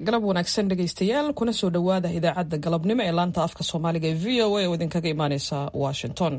galab wanaagsan dhegaystayaal kuna soo dhowaada idaacadda galabnimo ee laanta afka soomaaliga ee v o a oo idinkaga imaaneysa washington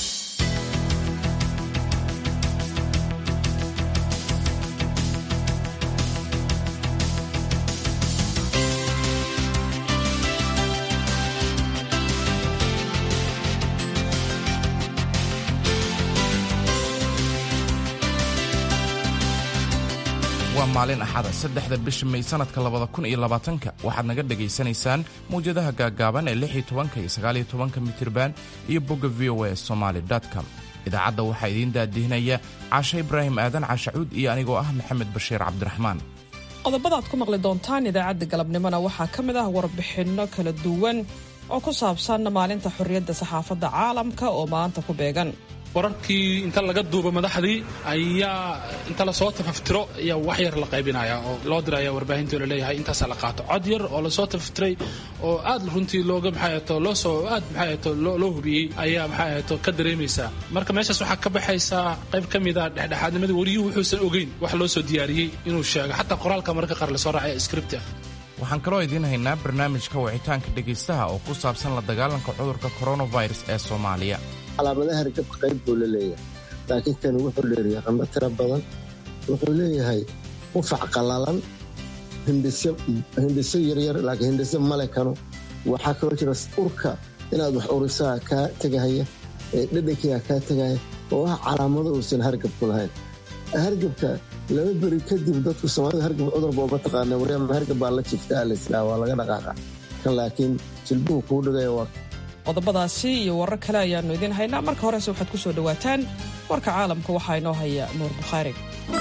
waa maalin axada saddexda bisha may sanadka labada kun iyo labaatanka waxaad naga dhegaysanaysaan mawjadaha gaaggaaban ee lix iyo tobanka iyo sagaal iyo tobanka mitirban iyo bogga v o a somaali com idaacadda waxaa idiin daadihinaya caashe ibraahim aadan caashacuud iyo anigoo ah maxamed bashiir cabdiraxmaan qodobada aad ku maqli doontaan idaacadda galabnimona waxaa ka mid ah warbixinno kala duwan oo ku saabsan maalinta xorriyadda saxaafadda caalamka oo maanta ku beegan wararkii inta laga duubo madaxdii ayaa inta lasoo tafaftiro ayaa wax yar la qaybinaya oo loo diraya warbaahintii la leeyahay intaasaa la qaato cod yar oo lasoo tafaftiray oo aad runtii looga maxaato loosoo aad maxaato loo hubiyey ayaa maxaato ka dareemaysaa marka meeshaas waxaa ka baxaysaa qayb ka mida dhexdhexaadnimadii wariyuhu wuxuusan ogeyn wax loo soo diyaariyey inuu sheego xataa qoraalka marka qaar lasoo raacay script ah waxaan kaloo idiin haynaa barnaamijka wicitaanka dhegaystaha oo ku saabsan la dagaalanka cudurka coronavirus ee soomaaliya calaamadaha hargabka qayb buu la leeyahay laakiin kani wuxuu leeyahay qamba tiro badan wuxuu leeyahay qufac qallalan hindhiso yaryar laakiin hindhiso male kano waxaa kaloo jira urka inaad wax urisaa kaa tegahaya dhadhankiiga kaa tegaya oo ah calaamado uusan hargabku lahayn hargabka laba beri kadib dadku soomaalida hargab cudurba uma taqaana waryaama hargab baa la jifta alaslaa waa laga dhaqaaqa kan laakiin jilbuhu kuu dhigaya waa qodobadaasi iyo warar kale ayaannu idiin haynaa marka horese waxaad ku soo dhowaataan warka caalamka waxaa inoo haya nuur bukhaari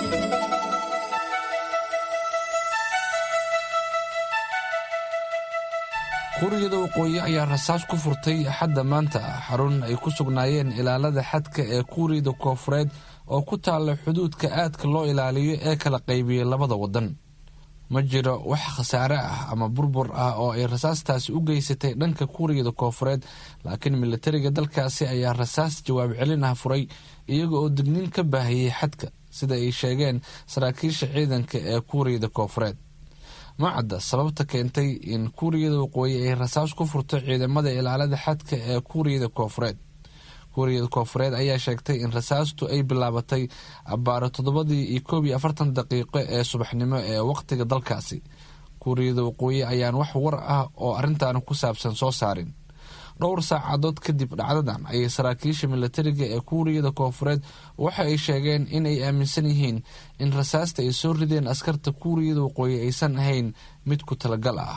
kuuriyada waqooyi ayaa rasaas ku furtay axadda maanta ah xarun ay ku sugnaayeen ilaalada xadka ee kuuriyada koofureed oo ku taalla xuduudka aadka loo ilaaliyo ee kala qaybiyey labada waddan ma jiro wax khasaare ah ama burbur ah oo ay rasaastaasi u geysatay dhanka kuuriyada koofureed laakiin militariga dalkaasi ayaa rasaas jawaab celin ah furay iyaga oo digniin ka baahiyey xadka sida ay sheegeen saraakiisha ciidanka ee kuuriyada koofureed ma cadda sababta keentay in kuuriyada waqooyi ay rasaas ku furto ciidamada ilaalada xadka ee kuuriyada koofureed kuuriyada koofureed ayaa sheegtay in rasaastu ay bilaabatay abbaaro toddobadii iyo koob iyo afartan daqiiqo ee subaxnimo ee waqtiga dalkaasi kuuriyada waqooyi ayaan wax war ah oo arrintan ku saabsan soo saarin dhowr saacadood kadib dhacdadan ayay saraakiisha militariga ee kuuriyada koofureed waxa ay sheegeen in ay aaminsan yihiin in rasaasta ay soo rideen askarta kuuriyada waqooyi aysan ahayn mid ku talagal ah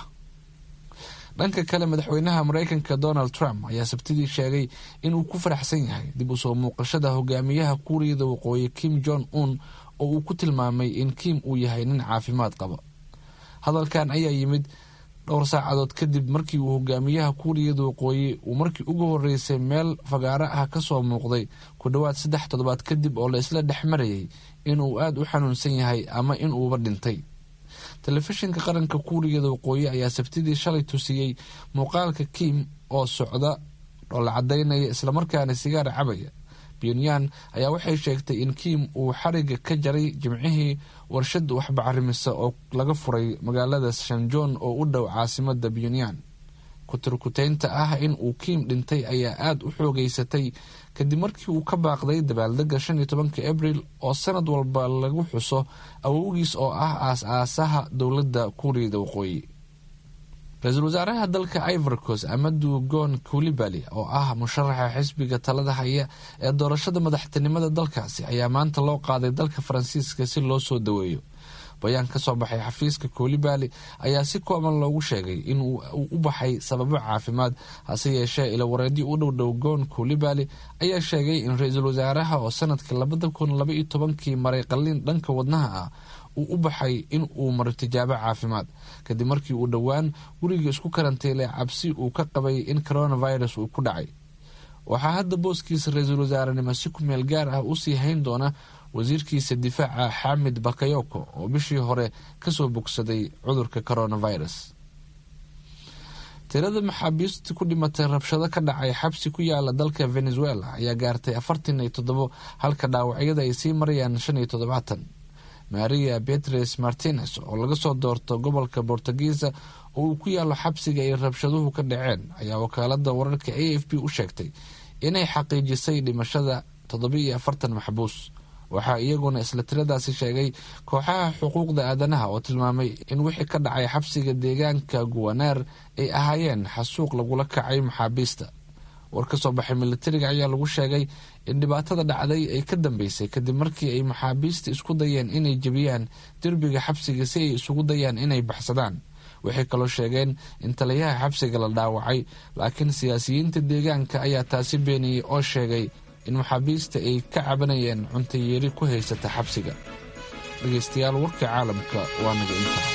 dhanka kale madaxweynaha mareykanka donald trump ayaa sabtidii sheegay inuu ku faraxsan yahay dib u soo muuqashada hogaamiyaha kuuriyada waqooyi kim jong un oo uu ku tilmaamay in kim uu yahay nin caafimaad qaba hadalkan ayaa yimid dhowr saacadood kadib markii uu hogaamiyaha kuuriyada waqooyi uu markii ugu horeysay meel fagaaro ah kasoo muuqday ku dhowaad saddex toddobaad kadib oo la isla dhex marayay inuu aada u xanuunsan yahay ama inuuba dhintay telefishinka qaranka kuuriyada waqooyi ayaa sabtidii shalay tusiyey muuqaalka kim oo socda oo la cadaynaya islamarkaana sigaar cabaya pyonyan ayaa waxay sheegtay in kim uu xariga ka jaray jimcihii warshad waxbacarimisa oo laga furay magaalada shanjon oo u dhow caasimada pyonyan kuturkuteynta ah in uu kim dhintay ayaa aada u xoogeysatay kadib markii uu ka baaqday dabaaldega shan iyo tobanka abril oo sanad walba lagu xuso awowgiis oo ah aas-aasaha dowladda kuuriyada waqooyi ra-iisul wasaaraha dalka ivorcos amadu gon kulibali oo ah musharaxa xisbiga talada haya ee doorashada madaxtinimada dalkaasi ayaa maanta loo qaaday dalka faransiiska si loo soo daweeyo bayaan ka soo baxay xafiiska koolibali ayaa si kooban loogu sheegay in uu u baxay sababo caafimaad hase yeeshee ilawareedyo u dhowdhow goon koolibali ayaa sheegay in ra-iisul wasaaraha oo sanadkii labada kun laba iyo tobankii maray qalliin dhanka wadnaha ah uu u baxay in uu maro tijaabo caafimaad kadib markii uu dhowaan guriga isku karantiilay cabsi uu ka qabay in coronavirus uu ku dhacay waxaa hadda booskiisa ra-iisul wasaarenimo si ku meel gaar ah usii hayn doona wasiirkiisa difaaca xamid bakayoko oo bishii hore kasoo bogsaday cudurka coronavirus tirada maxaabiista ku dhimatay rabshado ka dhacay xabsi ku yaala dalka venezuela ayaa gaartay afartan iyo toddobo halka dhaawacyada ay sii marayaan shan iyo toddobaatan maria betres martinez oo laga soo doorto gobolka bortugiisa oo uu ku yaalo xabsiga ay rabshaduhu ka dhaceen ayaa wakaalada wararka a f b u sheegtay inay xaqiijisay dhimashada toddobiiyo afartan maxbuus waxaa iyaguna isla tiradaasi sheegay kooxaha xuquuqda aadanaha oo tilmaamay in wixii ka dhacay xabsiga deegaanka guwaneer ay ahaayeen xasuuq lagula kacay maxaabiista war ka soo baxay militariga ayaa lagu sheegay in dhibaatada dhacday ay ka dambeysay kadib markii ay maxaabiista isku dayeen inay jebiyaan derbiga xabsiga si ay isugu dayaan inay baxsadaan waxay kaloo sheegeen in taliyaha xabsiga la dhaawacay laakiin siyaasiyiinta deegaanka ayaa taasi beeniyey oo sheegay in maxaabiista ay ka cabanayeen cuntayeeri ku haysata xabsiga dhegeystayaal warka caalamka waa naga intaa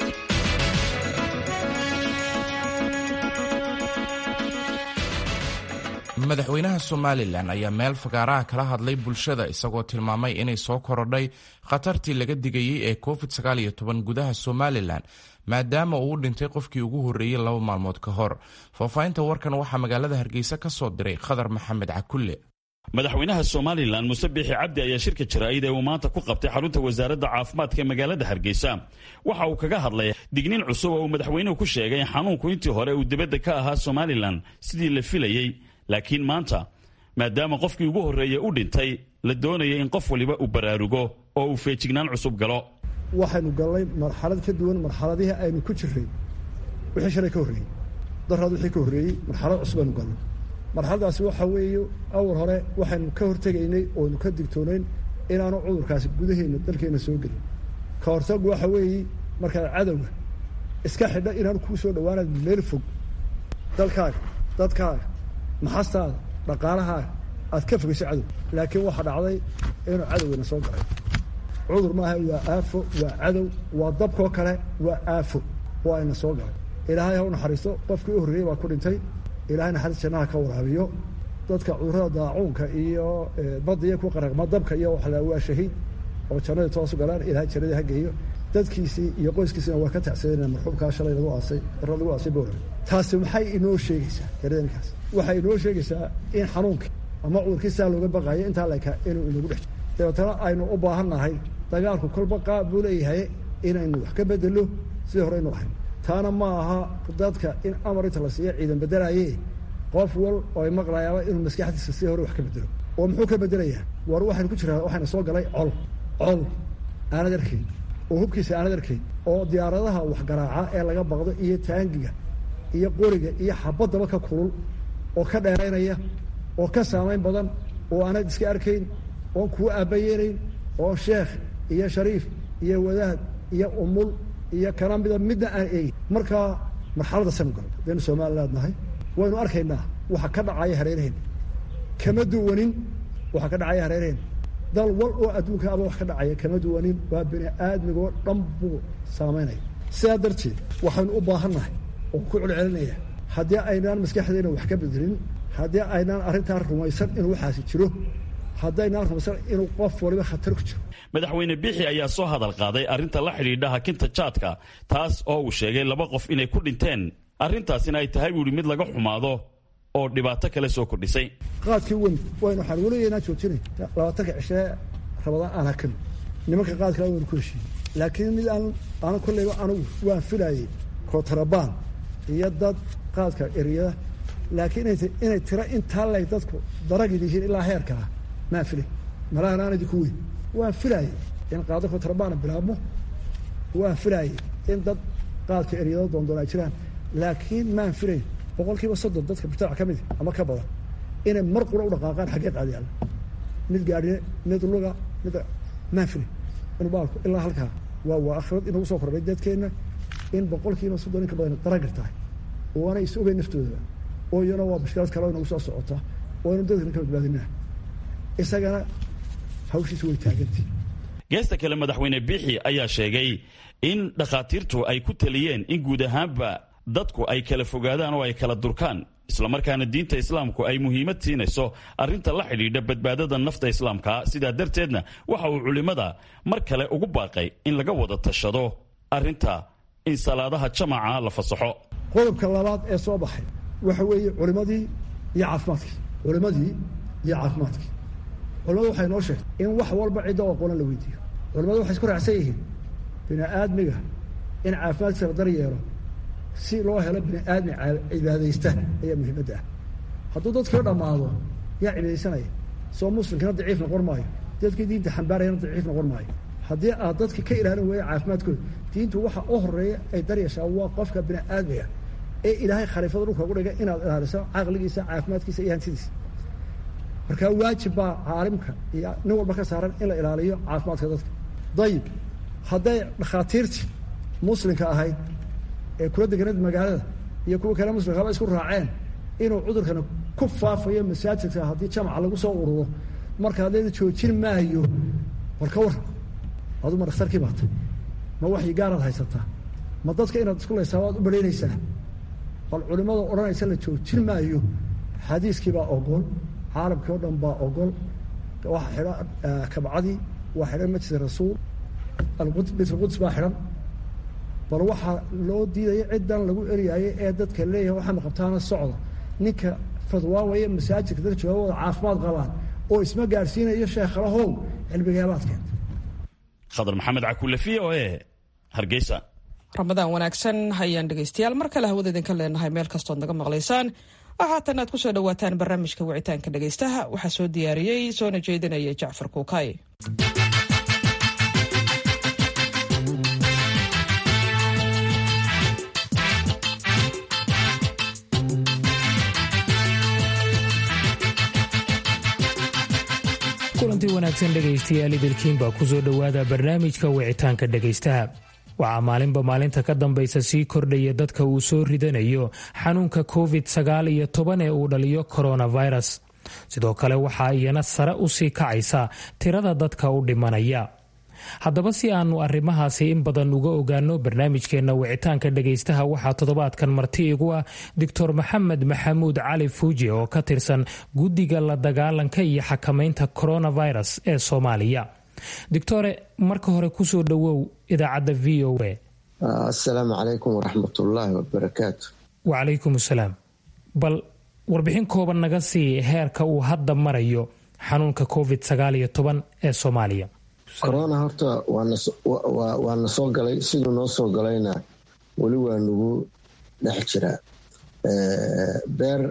madaxweynaha somalilan ayaa meel fagaaraha kala hadlay bulshada isagoo tilmaamay inay soo korodhay khatartii laga digayey ee covid gudaha somalilan maadaama uu u dhintay qofkii ugu horreeyey laba maalmood ka hor faahfaahinta warkan waxaa magaalada hargeysa ka soo diray khadar maxamed cakulle madaxweynaha somalilan muse biixi cabdi ayaa shirka jaraa'id ee uu maanta ku qabtay xarunta wasaaradda caafimaadka ee magaalada hargeysa waxa uu kaga hadlay digniin cusub oo uu madaxweynuhu ku sheegay in xanuunku intii hore uu dibadda ka ahaa somalilan sidii la filayey laakiin maanta maadaama qofkii ugu horreeyey u dhintay la doonaya in qof waliba uu baraarugo oo uu feejignaan cusub galo waxaynu gallay marxalad ka duwan marxaladihii aynu ku jirray wixii shalay ka horreeyey daraad wixii ka horreeyey marxalad cusub aynu gallay marxaladaasi waxa weeye awal hore waxaynu ka hortegaynay ooynu ka digtoonayn inaanu cudurkaasi gudaheenna dalkeenna soo gelin ka hortagu waxa weeye markaad cadowga iska xidha inaanu kuu soo dhawaanaad meel fog dalkaaga dadkaaga maxastaada dhaqaalahaaga aad ka fogayso cadow laakiin waxaa dhacday inuu cadowgana soo galay cudur maaha waa aafo waa cadow waa dabkoo kale waa aafo waa ayna soo galay ilaahay ha u naxariisto qofkii u horreeyey baa ku dhintay ilahay naxariis jannaha ka waraabiyo dadka cudurada daacuunka iyo badiya ku qaraqma dabka iyo waxa la waa shahiid oo jannadii toosu galaan ilahay jannadii ha geeyo dadkiisii iyo qoyskiisina waa ka tacsadeen marxuumkaa shalay lagu aasay dara lagu aasay bowra taasi maxay inoo sheegaysaa dareenkaas waxay inoo sheegaysaa in xanuunkii ama cudurkii saa looga baqayo intaa leka inuu inagu dhex jiro dabeetana aynu u baahan nahay dagaalku kolba qaab buu leeyahay inaynu wax ka bedelo sidii hore aynu ahayn taana ma aha dadka in amar inta la siiya ciidan bedelaye qof wal oo ay maqlayaaba inuu maskaxdiisa sidii hore wax ka bedelo oo muxuu ka bedelayaa war waxaynu ku jiraa waxayna soo galay col col aanad arkayn oo hubkiisa aanad arkayn oo diyaaradaha waxgaraaca ee laga baqdo iyo taangiga iyo qoriga iyo xabaddaba ka kulul oo ka dheeraynaya oo ka saamayn badan oo aanad iska arkayn oon kuwa aabayeenayn oo sheekh iyo shariif iyo wadaad iyo umul iyo kana mida midna aan eegin markaa marxalada sanu galo hadaynu somaliland nahay waynu arkaynaa waxa ka dhacaya hareeraheen kama duwanin waxa ka dhacaya hareeraheen dal wal oo adduunka aba wax ka dhacaya kama duwanin waa bini aadmigoo dhan buu saamaynaya sidaa darteed waxaynu u baahan nahay oo ku celcelinaya haddii aynaan maskaxdeena wax ka bedelin haddii aynaan arrintaa rumaysan inuu waxaasi jiro haddaynaan rumaysan inuu qof waliba khatar ku jiro madaxweyne biixi ayaa soo hadal qaaday arrinta la xidhiidha hakinta jaadka taas oo uu sheegay laba qof inay ku dhinteen arrintaasina ay tahay buu ihi mid laga xumaado oo dhibaato kale soo kordhisay qaadkii wen waynu waxaan weligeynaa joojinay labaatanka cishee rabadaan aan hakan nimanka qaadkaa waynu ku heshiiyey laakiin mid aan aanu kolleyba anugu waan filaayey kootarabaan iyo dad qaadka eryada laakiin inay tiro intaa lay dadku daragid yihiin ilaa heerkaa maan filay malahan aan idinku weyn waan filaayey in qaado kootarabana bilaabmo waan filaayey in dad qaadka eryado doondoon ay jiraan laakiin maan filayn boqol kiiba soddon dadka mujtamac ka mid ama ka badan inay mar qura u dhaqaaqaan xaggee qaadi alla mid gaadhine mid luga mid maan filay inu baalku ilaa halkaa waa waa akhrad inagu soo kordhay dadkeenna in boqol kiiba soddon in ka badan daragir tahay oo aanay is ogeyn naftoodaba oo iyana waa bashkilad kale oo inagu soo socota oo aynu dadkana ka badbaadinaa isagana hawshiisa way taagantay geesta kale madaxweyne biixi ayaa sheegay in dhakhaatiirtu ay ku taliyeen in guud ahaanba dadku ay kala fogaadaan oo ay kala durkaan islamarkaana diinta islaamku ay muhiimad siinayso arrinta la xidhiidha badbaadada nafta islaamka sidaa darteedna waxa uu culimmada mar kale ugu baaqay in laga wada tashado arrinta in salaadaha jamaca la fasaxo qodobka labaad ee soo baxay waxa weeye culimadii iyo caafimaadkii culimadii iyo caafimaadkii culimadu waxay noo sheegtay in wax walba cidda aqoona la weydiiyo culamadu waxay isku raacsan yihiin bini aadmiga in caafimaadkiisa la daryeelo si loo helo bini aadmi cibaadaysta ayaa muhiimadda ah hadduu dadkii dhammaado yaa cibaadaysanaya soo muslimkina daciif noqon maayo dadkii diinta xambaarayana daciif noqon maayo haddii aad dadka ka ilaalin weeya caafimaadkooda diintu waxa u horeeya ay daryashaa waa qofka bini aadmiga ee ilaahay khaliifada dhulka ugu dhigay inaad ilaaliso caqligiisa caafimaadkiisa iyo hantidiisa markaa waajib baa caalimka iyo nin walba ka saaran in la ilaaliyo caafimaadka dadka dayib hadday dhakhaatiirtii muslimka ahayd ee kula deganeed magaalada iyo kuwa kale muslimkaba isku raaceen inuu cudurkana ku faafayo masaajidka haddii jamaca lagu soo ururo marka hadleeda joojin maayo war ka warran adu ma dhakhtarkii baata ma waxyi gaaraad haysataa ma dadka inaad isku laysaa waad u baraynaysaa bal culimada odhanaysa la joojin maayo xadiiskii baa ogol caalamkii oo dhan baa ogol waxa xidhan kabcadii waa xidhan masjid rasuul albaytulquds baa xidhan bal waxaa loo diidaya ciddan lagu eryaayay ee dadka leeyahay waxaana qabtaana socda ninka fadwaawaya masaajidka dad jooga wada caafimaad qabaan oo isma gaadhsiinayo sheekhalahow cilmigaabaad keenta khadar maxamed cakulle v o e hargeysa ramadaan wanaagsan hayaan dhegaystayaal mar kale hawada idinka leenahay meel kastood naga maqlaysaan waxaatan aad ku soo dhawaataan barnaamijka wicitaanka dhegaystaha waxaa soo diyaariyey soona jeedinaya jacfar kuukay kulantii wanaagsan dhegaystayaal idilkiinbaa ku soo dhowaada barnaamijka wicitaanka dhegaystaha waxaa maalinba maalinta ka dambaysa sii kordhaya dadka uu soo ridanayo xanuunka covid sagaal iyo toban ee uu dhaliyo coronavirus sidoo kale waxaa iyana sare u sii kacaysa tirada dadka u dhimanaya haddaba si aanu arrimahaasi in badan uga ogaano barnaamijkeenna wicitaanka dhegaystaha waxaa toddobaadkan marti igu ah doctor maxamed maxamuud cali fuuje oo ka tirsan guddiga la dagaalanka iyo xakamaynta coronavirus ee soomaaliya doctore marka hore kusoo dhowow idaacadda v o a asalaamu calaykum waraxmatullaahi wabarakaatu wacalaykum asalaam bal warbixin kooban naga sii heerka uu hadda marayo xanuunka covid sagaal iyo toban ee soomaaliya corona horta waa na soo galay siduu noo soo galayna weli waa nagu dhex jiraa beer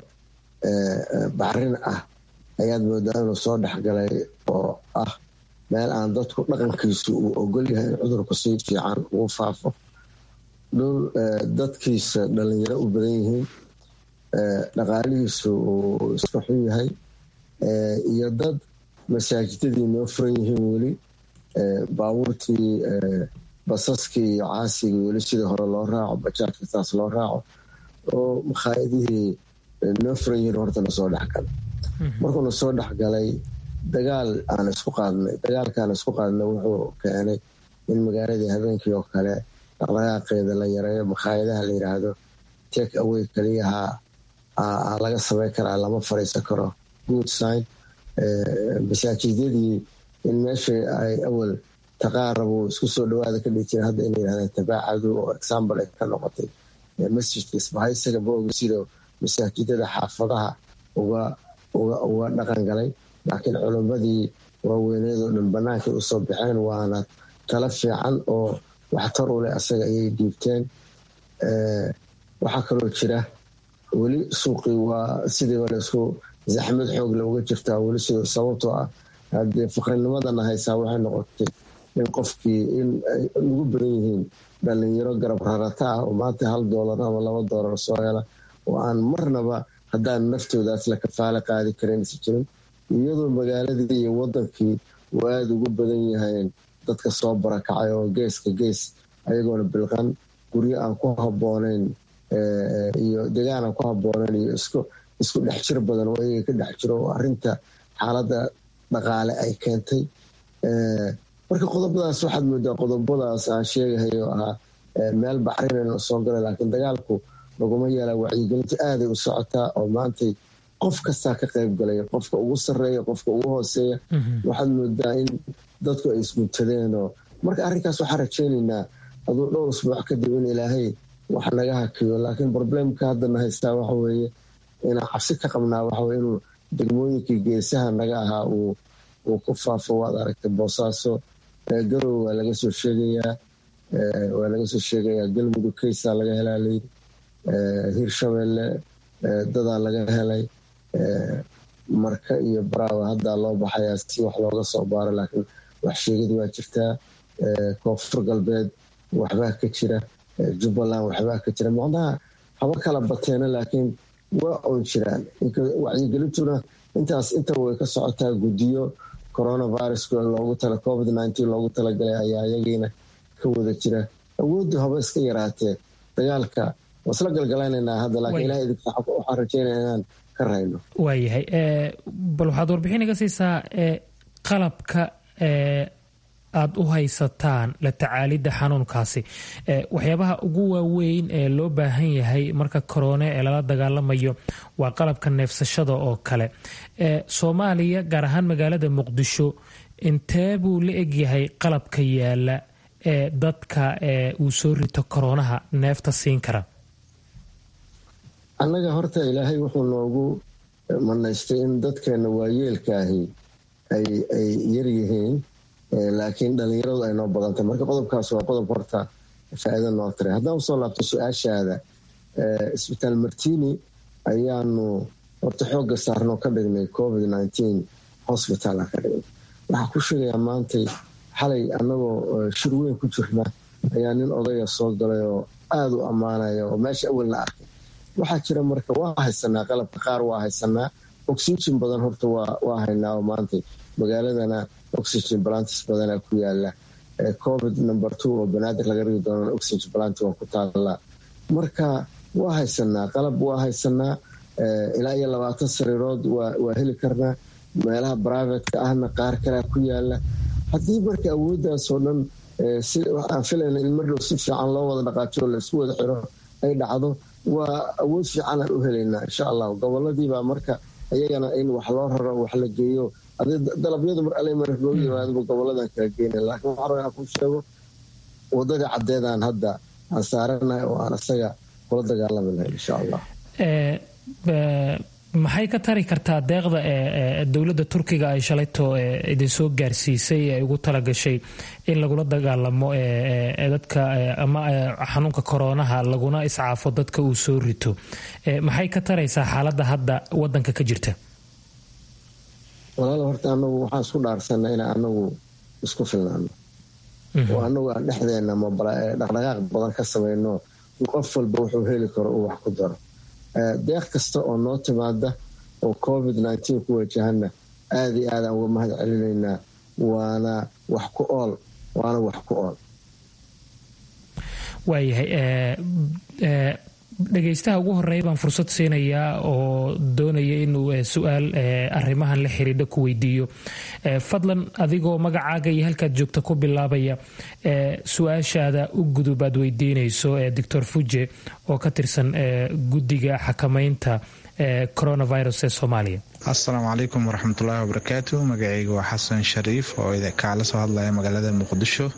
bacrin ah ayaad moodaa inuu soo dhexgalay oo ah meel aan dadku dhaqankiisu uu ogol yahay in cudurku si fiican ugu faafo dhul dadkiisa dhalinyaro u badan yihiin dhaqaalihiisu uu iska xun yahay iyo dad masaajidadii noo furan yihiin weli baabuurtii basaskii iyo caasigii weli sidii hore loo raaco bajaajka saas loo raaco oo makhaayadihii noo furan yihiin horta nasoo dhexgalay markuu nasoo dhexgalay dagaal aan isku qaadnay dagaalkaan isku qaadnay wuxuu keenay in magaaladii habeenkii oo kale dhaqdhaqaaqeeda la yareeyo makhaayadaha la yiraahdo take away kaliyaha laga sameyn karaa lama fariisan karo good sign masaajidyadii in meesha ay awal taqaarabu isku soo dhawaada ka dhigi jira hadda ina yirahdeen tabaacadu oo example ay ka noqotay masjidka isbahaysaga maoga sidoo masaajidada xaafadaha uga uga dhaqan galay laakiin culimmadii waaweyneedoo dhan bannaankay usoo baxeen waana tala fiican oo waxtar u leh asaga ayay dhiibteen waxaa kaloo jira weli suuqii waa sidii walaisku zaxmad xoogle uga jirtaa weli sidoo sababtoo ah haddee faqrinimadana haysaa waxay noqotay in qofkii in ay ugu badan yihiin dhalinyaro garab rarata ah oo maanta hal doolar ama laba doolar soo hela oo aan marnaba haddaan naftoodaas la kafaalo qaadi karansi jirin iyadoo magaaladii iyo wadankii uu aada ugu badan yahayn dadka soo barakacay oo geeska gees ayagoona bilqan guryo aan ku habooneyn iyo degaan aan ku habooneyn iyo isku dhex jir badan oo iyaga ka dhex jiro oo arinta xaaladda dhaqaale ay keentay marka qodobadaas waxaad moodaa qodobadaas aan sheegahay oo ahaa meel bacrinayna soo galay laakiin dagaalku laguma yeela wacyigelinta aaday u socotaa oo maantay qof kastaa ka qayb galaya qofka ugu sareeya qofka ugu hooseeya waxaad moodaa in dadku ay isguntadeenoo marka arrinkaas waxaan rajeynaynaa aduu dhowr usbuuc kadib in ilaahay wax naga hakiyo laakiin problemka haddana haystaa waxaweeye inaan cabsi ka qabnaa waxaweye inuu degmooyinkii geesaha naga ahaa uu ku faafo waad aragtay boosaaso garow waa laga soo sheegayaa waa laga soo sheegayaa galmudug kaysaa laga helaa layidhi hirshabelle dadaa laga helay marka iyo baraawa haddaa loo baxayaa si wax looga soo baaro laakiin wax sheegid waa jirtaa koonfur galbeed waxbaa ka jira jubbaland waxbaa ka jira macnaha haba kala bateena laakiin waa oon jiraan wacyigelintuna intaas intaba way ka socotaa guddiyo coronavirus loogu tala covid loogu talagalay ayaa iyagiina ka wada jira awooddu haba iska yaraatee dagaalka wasla galgalaynanaa hadda laakiin ilaha idinka waxaan rajeynaya inaan ka rayno waayahay bal waxaad warbixin iga siisaa qalabka aada u haysataan la tacaalidda xanuunkaasi waxyaabaha ugu waaweyn ee loo baahan yahay marka korone ee lala dagaalamayo waa qalabka neefsashada oo kale soomaaliya gaar ahaan magaalada muqdisho intee buu la egyahay qalabka yaala ee dadka uu soo rito koronaha neefta siin kara annaga horta ilaahay wuxuu noogu manaystay in dadkeena waayeelkaahi ay yaryihiin laakiin dhalinyaradu ay noo badantay marka qodobkaas waa qodob horta faa-iida noo tiray haddaan usoo laabto su-aashaada isbitaal martini ayaanu horta xoogga saarnoo ka dhignay covid hosbitaala ka dhignay waxaa ku sheegayaa maantay xalay annagoo shir weyn ku jirna ayaa nin odaya soo galay oo aada u ammaanaya oo meesha awalna arkay waxaa jira marka waa haysanaa qalabka qaar waa haysanaa oxygen badan horta waa haynaa oo maantay magaaladana oxygen balantis badana ku yaala covid number two oo banaadir laga rigi doona oxygen balanti waa ku taala marka waa haysanaa qalab waa haysanaa ilaa iyo labaatan sariirood waa heli karnaa meelaha brivatka ahna qaar kalea ku yaala haddii marka awooddaasoo dhan aan filayna in mardhow si fiican loo wada dhaqaajo oo laisku wada xiro ay dhacdo waa awood fiican aan u helaynaa insha allah goboladiibaa marka iyagana in wax loo raro wax la geeyo dalabyadu mar alle mar loo yimaadaba goboladan kala geyna laakiin waxaan rabaa inaan ku sheego wadadii caddeedaan hadda aan saaranahay oo aan isaga kula dagaalami lahay insha allah maxay ka tari kartaa deeqda ee dowladda turkiga ay shalayto idinsoo gaarsiisay ee ugu talagashay in lagula dagaalamo dadka ama xanuunka koroonaha laguna iscaafo dadka uu soo rito maxay ka taraysaa xaaladda hadda wadanka ka jirta walaal horta anagu waxaan isku dhaarsanaa inaan anagu isku filnaano oo anagu aan dhexdeena dhaqdhaqaaq badan ka samayno qof walba wuxuu heli karo uu wax ku daro deeq kasta oo noo timaada oo covid ku wajahana aada iyo aadaan uga mahad celinaynaa waana wax ku ool waana wax ku ool waayahay dhegaystaha ugu horeeya baan fursad siinayaa oo doonaya inuu su-aal arrimahan la xiriidha ku weydiiyo fadlan adigoo magacaaga iyo halkaad joogta ku bilaabaya su-aashaada u gudub aad weydiinayso doctor fuje oo ka tirsan guddiga xakamaynta coronavirus ee soomaaliya assalaamu calaykum waraxmatullaahi wabarakaatu magacayga waa xasan shariif oo kaala soo hadlaya magaalada muqdisho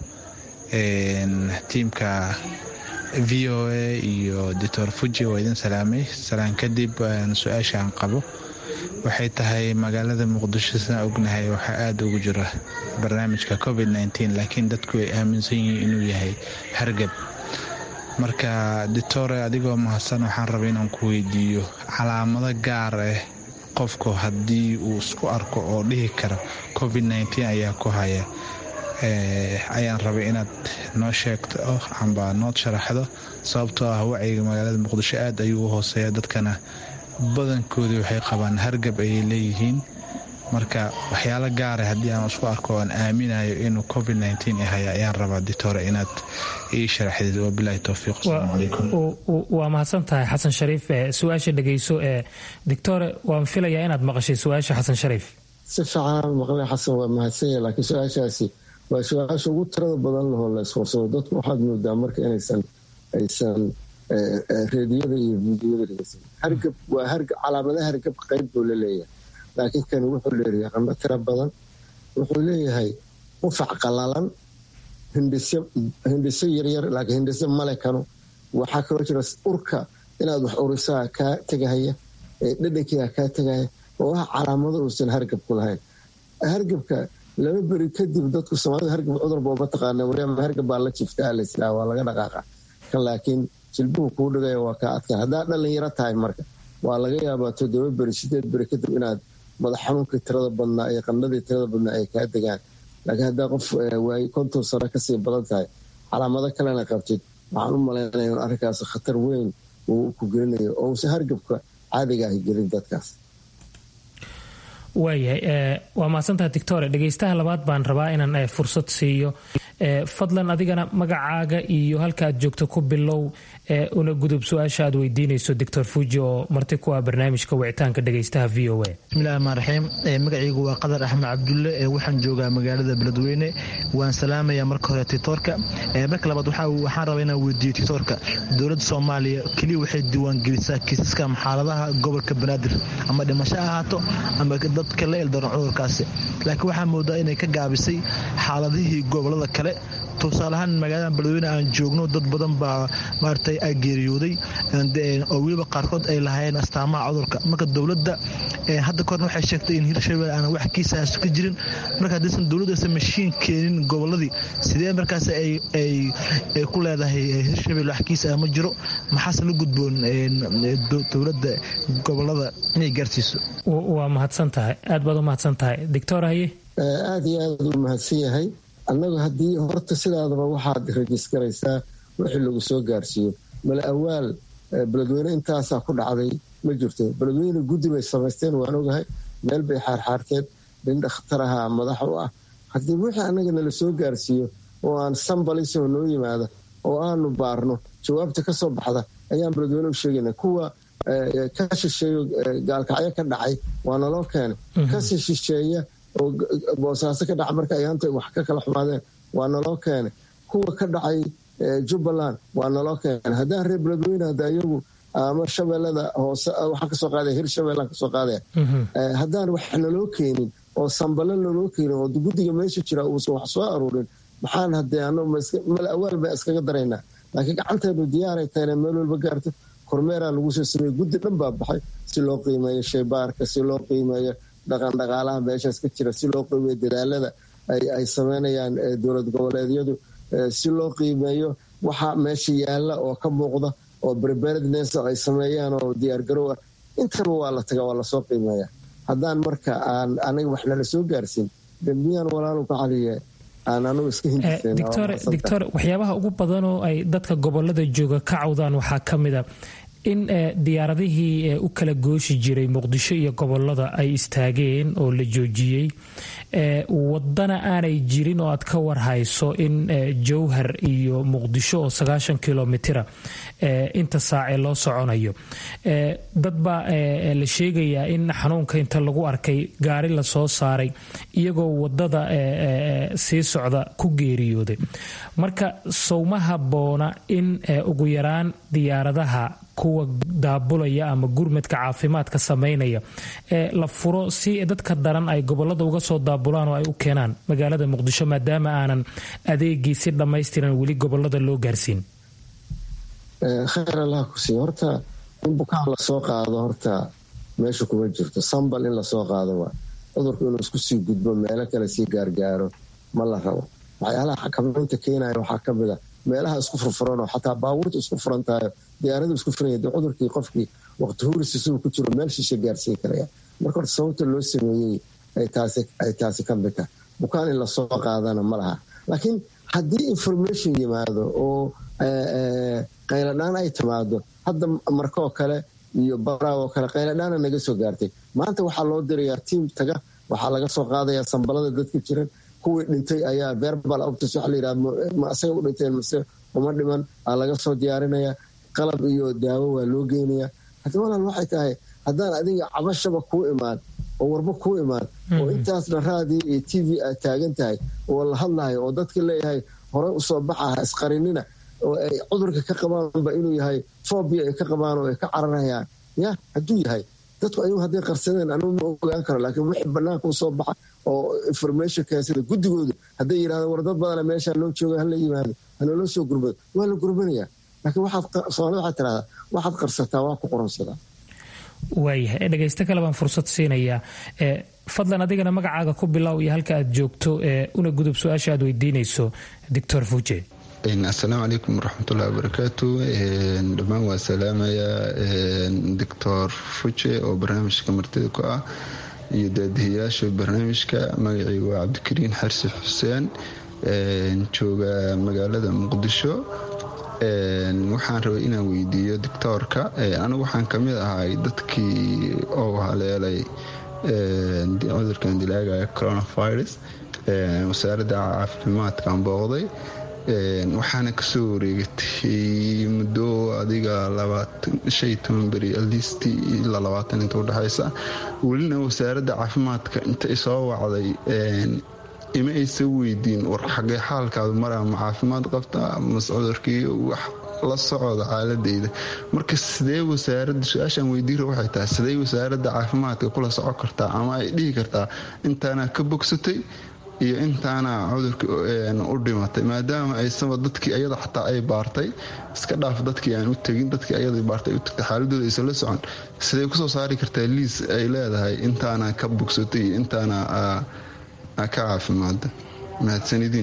tiimka v o a iyo doctor fuji waa idin salaamay salaan kadib su-aasha aan qabo waxay tahay magaalada muqdisho sidaan ognahay waxaa aada ugu jira barnaamijka covid laakiin dadku ay aaminsan yihiin inuu yahay hargab marka doctore adigoo mahadsan waxaan rabay inaan ku weydiiyo calaamado gaar ah qofku haddii uu isku arko oo dhihi kara covid ayaa ku haya ayaan rabay inaad noo sheegto amba nood sharaxdo sababtoo ah wacyiga magaalada muqdisho aad ayuu u hooseeya dadkana badankoodii waxay qabaan hargab ayay leeyihiin marka waxyaalo gaara haddii aan isku arko oan aaminayo inuu covid haya ayaan rabaa ditore inaad ii sharaxdid wabilahi towfiiq asalaamu calaykum waa mahadsan tahay xasan shariif su-aasha dhegeyso ee doctore waan filayaa inaad maqashay su-aasha xasan shariif si fiicanaan maqlay xasan waa mahadsanya laakiin su-aashaasi waa su-aasha ugu tirada badan lahoo la iswarsado dadku waxaad moodaa marka inaysan aysan reediyada iyo fiidiyada dhegeysan hargab waa hargab calaamada hargab qayb buu la leeyahay laakiin kani wuxuu leeyahay qandho tiro badan wuxuu leeyahay qufac qalalan hindhiso yaryar laakiin hindhiso male kano waxaa kaloo jira urka inaad wax urisaa kaa tegahaya dhadhankiiga kaa tegahaya oo ah calaamado uusan hargab ku lahayn hargabka laba beri kadib dadku soomaalida hargab cudurba mataqaana waryaama hargab baa la jiftaa laslaa waa laga dhaqaaqa kan laakiin jilbuhu kuu dhigaya waa kaa adkaa haddaa dhalinyaro tahay marka waa laga yaabaa toddoba beri sideed beri kadib inaad madax xanuunkii tirada badnaa iyo qandhadii tirada badnaa ay kaa degaan laakiin haddaa qof waay konton sano kasii badan tahay calaamado kalena qabtid waxaan u malaynaya in arrinkaas khatar weyn uu ku gelinayo oo uuse hargabka caadiga ahi gelin dadkaas waayahay waa mahadsantaha doctore dhegeystaha labaad baan rabaa inaan fursad siiyo fadlan adigana magacaaga iyo halka aad joogto ku bilow una gudub su-aasha aad weydiinayso doctor fuji oo marti ku ah barnaamijka wicitaanka dhegeystaha v o a bismillahi raxmaan raxiim magacaygu waa qadar axmed cabdulle waxaan joogaa magaalada beledweyne waan salaamayaa marka hore titoorka marka labaad waxaan rabaa inaan weydiiyo titoorka dowladda soomaaliya keliya waxay diiwaangelisaa kiisaska xaaladaha gobolka banaadir ama dhimasho ahaato ama dadka la eldaran cudurkaasi laakiin waxaa moodaa inay ka gaabisay xaaladihii gobolada kale tusaalahaan magaalada beledweyne aan joogno dad badan baa maaragtay ay geeriyooday oo weliba qaarkood ay lahaayeen astaamaha cudurka marka dowladda hadda kahorna waxay sheegtay in hirshabelle aan wax kiisaas ka jirin marka haddaysan dowladdaasa mashiin keenin goboladii sidee markaas ay ku leedahay hirshabelle wax kiisa ma jiro maxaase la gudboon dowladda gobolada inay gaarsiiso waa mahadsan tahay aad baad u mahadsan tahay doctor haye aada iyo aad u mahadsan yahay annagu haddii horta sidaadaba waxaad rajiskaraysaa wixii lagu soo gaarsiiyo mala awaal beledweyne intaasaa ku dhacday ma jirto beledweyne guddi bay samaysteen waan ogahay meel bay xaarxaarteen nin dhakhtaraha madax u ah haddii wixii annaga nala soo gaarsiiyo oo aan sambalisoo noo yimaada oo aanu baarno jawaabta ka soo baxda ayaan beledweyne u sheegayna kuwa ka shisheeyo gaalkacyo ka dhacay waa naloo keenay kasii shisheeya oo boosaaso ka dhaca marka ayaanta wax ka kala xumaadeen waa naloo keenay kuwa ka dhacay jubbaland waa naloo keenay haddaan reer beledweyne hadda iyagu ama shabeellada hoose waxaan kasoo qaadaya hir shabeellaan kasoo qaadaya haddaan wax naloo keenin oo sambalo naloo keenin oo guddiga meesha jira uusan wax soo aruurin maxaan hadee mal awaal baa iskaga daraynaa laakiin gacanteenu diyaaray tahayna meel walba gaarto kormeeraa lagu soo sameeyey guddi dhan baa baxay si loo qiimeeyo shaybaarka si loo qiimeeyo dhaqan dhaqaalaha meeshaas ka jira si loo qiimeeyo dadaalada ay sameynayaan dowlad goboleedyadu si loo qiimeeyo waxa meesha yaalla oo ka muuqda oo preparedness ay sameeyaan oo diyaargarow ah intaba waa la taga waa lasoo qiimeeya haddaan marka aan aniga wax nala soo gaarsiin dembiyaan walaalu ka caliye aan anigu iska hindictor waxyaabaha ugu badan oo ay dadka gobolada jooga ka cawdaan waxaa ka mida in diyaaradihii u kala gooshi jiray muqdisho iyo gobolada ay istaageen oo la joojiyey wadana aanay jirin oo aad ka warhayso in jowhar iyo muqdisho oo sagaashan kilomitira inta saace loo soconayo dad baa la sheegayaa in xanuunka inta lagu arkay gaari lasoo saaray iyagoo wadada sii socda ku geeriyooday marka sowma habboona in ugu yaraan diyaaradaha kuwa daabulaya ama gurmadka caafimaadka sameynaya ee la furo si dadka daran ay gobolada uga soo daabulaan oo ay u keenaan magaalada muqdisho maadaama aanan adeegii si dhammaystiran weli gobolada loo gaarsiin khayr allah ku siiy horta in bukaan lasoo qaado horta meesha kuma jirto sambal in lasoo qaado waa cudurku inuu isku sii gudbo meelo kale sii gaargaaro ma la rabo waxyaalaha xakamaynta keenaya waxaa ka mid a meelaha isku furfuranoo xataa baabuurta isku furan tahayo diyaaradu isku furanya de cudurkii qofkii waqti huris isuu ku jiro meel shisha gaarsiin karaya marka horta sababta loo sameeyey ay taasi ka mid tahay bukaan in lasoo qaadana ma laha laakiin haddii information yimaado oo qayladhaan ay timaado hadda markaoo kale iyo baraaoo kale qayladhaana naga soo gaartay maanta waxaa loo dirayaa tiim taga waxaa laga soo qaadayaa sambalada dadka jiran kuwii dhintay ayaa verbal optus waxa layidhaha ma asaga u dhinteen mase uma dhiman aa laga soo diyaarinaya qalab iyo daawo waa loo geynaya haddi walaal waxay tahay haddaan adiga cabashaba kuu imaan oo warba kuu imaan oo intaasna raadii iyo t v aad taagan tahay oo la hadlayo oo dadka leeyahay horey usoo baxaha isqarinina oo ay cudurka ka qabaanba inuu yahay fobia ay ka qabaan oo ay ka cararayaan ya hadduu yahay dadku ayagu hadday qarsadeen anugu ma ogaan karo laakiin wixii banaanka u soo baxa oo information keensada guddigoodu hadday yidhahdeen war dad badana meeshaa loo jooga hala yimaado hanaloo soo gurbado waa la gurbanaya laakiin waxaad soomaalida waxaad tirahdaa waxaad qarsataa waa ku qoronsadaa waayahay dhegaysto kale baan fursad siinayaa fadlan adigana magacaaga ku bilow iyo halka aad joogto una gudub su-aasha aad weydiinayso doctor fuje asalaamu calaykum waraxmatullahi wabarakaatu dhammaan waa salaamayaa doctor fuje oo barnaamijka martida ku ah iyo daadihiyaasha barnaamijka magacii waa cabdikariin xarsi xuseen jooga magaalada muqdisho waxaan rabay inaan weydiiyo doctoorka anigu waxaan kamid ahay dadkii oo haleelay cudurkan dilaaga coronavirus wasaaradda caafimaadkaan booqday waxaana kasoo wareegatay muddo adiga beri alist ilaa labaatan inta udhexaysa welina wasaaradda caafimaadka intay soo wacday ima aysa weydiin war xagee xaalkaadu maraa ma caafimaad qabta mase cudurkii wax la socda xaaladeyda marka sidee wasaarada su-aashaan weydiira waxay tahay sidee wasaaradda caafimaadka kula soco kartaa ama ay dhihi kartaa intaana ka bogsatay iyo intaana cudurka u dhimatay maadaama aysaba dadkii ayada xataa ay baartay iska dhaaf dadkii aan u tegin dadkii ayada baartay u tagtay xaaladooda aysan la socon sidee kusoo saari kartaa liis ay leedahay intaana ka bogsatay iyo intaana ka caafimaada mahadsanidin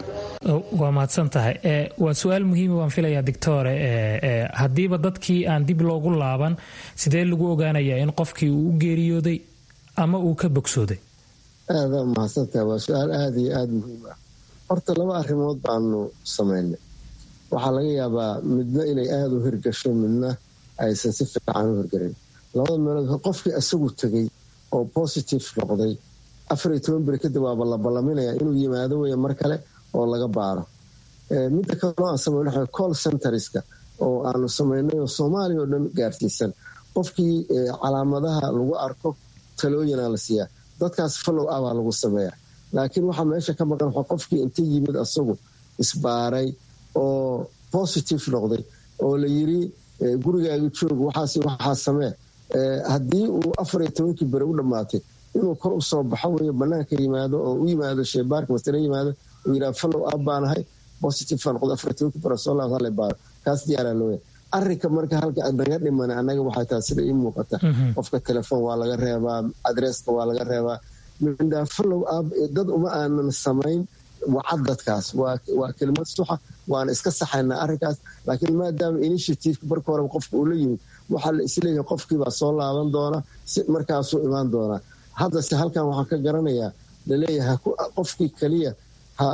waa mahadsan tahay waa su-aal muhiima waan filayaa doctore haddiiba dadkii aan dib loogu laaban sidee lagu ogaanayaa in qofkii uu u geeriyooday ama uu ka bogsooday aada mahadsantahay waa su-aal aada iyo aada muhiim ah horta laba arrimood baanu samaynay waxaa laga yaabaa midna inay aada u hirgasho midna aysan si fiican u hirgarin labada meelood qofkii isagu tegay oo positive noqday afariyo toban beri kadib waaba la ballaminaya inuu yimaado weya mar kale oo laga baaro midda kaleo aan samayn waxa call centerska oo aanu samaynay oo soomaaliya oo dhan gaarsiisan qofkii calaamadaha lagu arko talooyinaa la siiyaa dadkaas follow abaa lagu sameeya laakiin waxaa meesha ka maqan waa qofkii inta yimid asagu isbaaray oo positive noqday oo la yiri gurigaaga joog waxaas waxaa samee haddii uu afariyo tobankii beri u dhammaatay inuu kor usoo baxo wey banaanka yimaado oo u yimaado sheebaarka masale yimaado uu yidhaha follow up baanahay positive baa noqday afariyo tobankii beri soo laabta hala baaro kaas diyaaraa looya arrinka marka halka naga dhiman anaga waxay tahay sida ii muuqata qofka telefoon waa laga reebaa adresska waa laga reebaa mindhaa follow up dad uma aanan samayn wacad dadkaas waa kelimad suxa waana iska saxaynaa arrinkaas laakiin maadaama initiativeka marka horeba qofka uu la yimid waxaa la isleeyahay qofkiibaa soo laaban doona si markaasuu imaan doonaa haddase halkan waxaan ka garanayaa laleeyahay qofkii keliya ha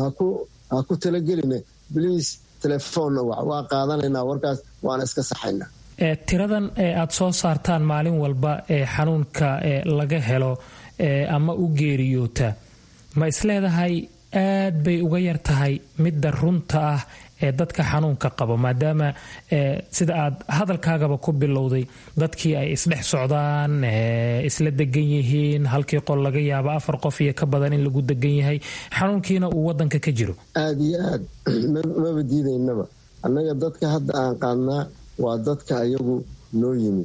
ku talageline bliis telefoonna wac waa qaadanaynaa warkaas waana iska saxaynaa tiradan ee aada soo saartaan maalin walba ee xanuunka laga helo ama u geeriyoota ma isleedahay aad bay uga yar tahay midda runta ah ee dadka xanuunka qaba maadaama sida aad hadalkaagaba ku bilowday dadkii ay isdhex socdaan isla degan yihiin halkii qol laga yaaba afar qof iyo ka badan in lagu degan yahay xanuunkiina uu wadanka ka jiro aada iyo aad maba diidaynaba annaga dadka hadda aan qaadnaa waa dadka ayagu noo yimid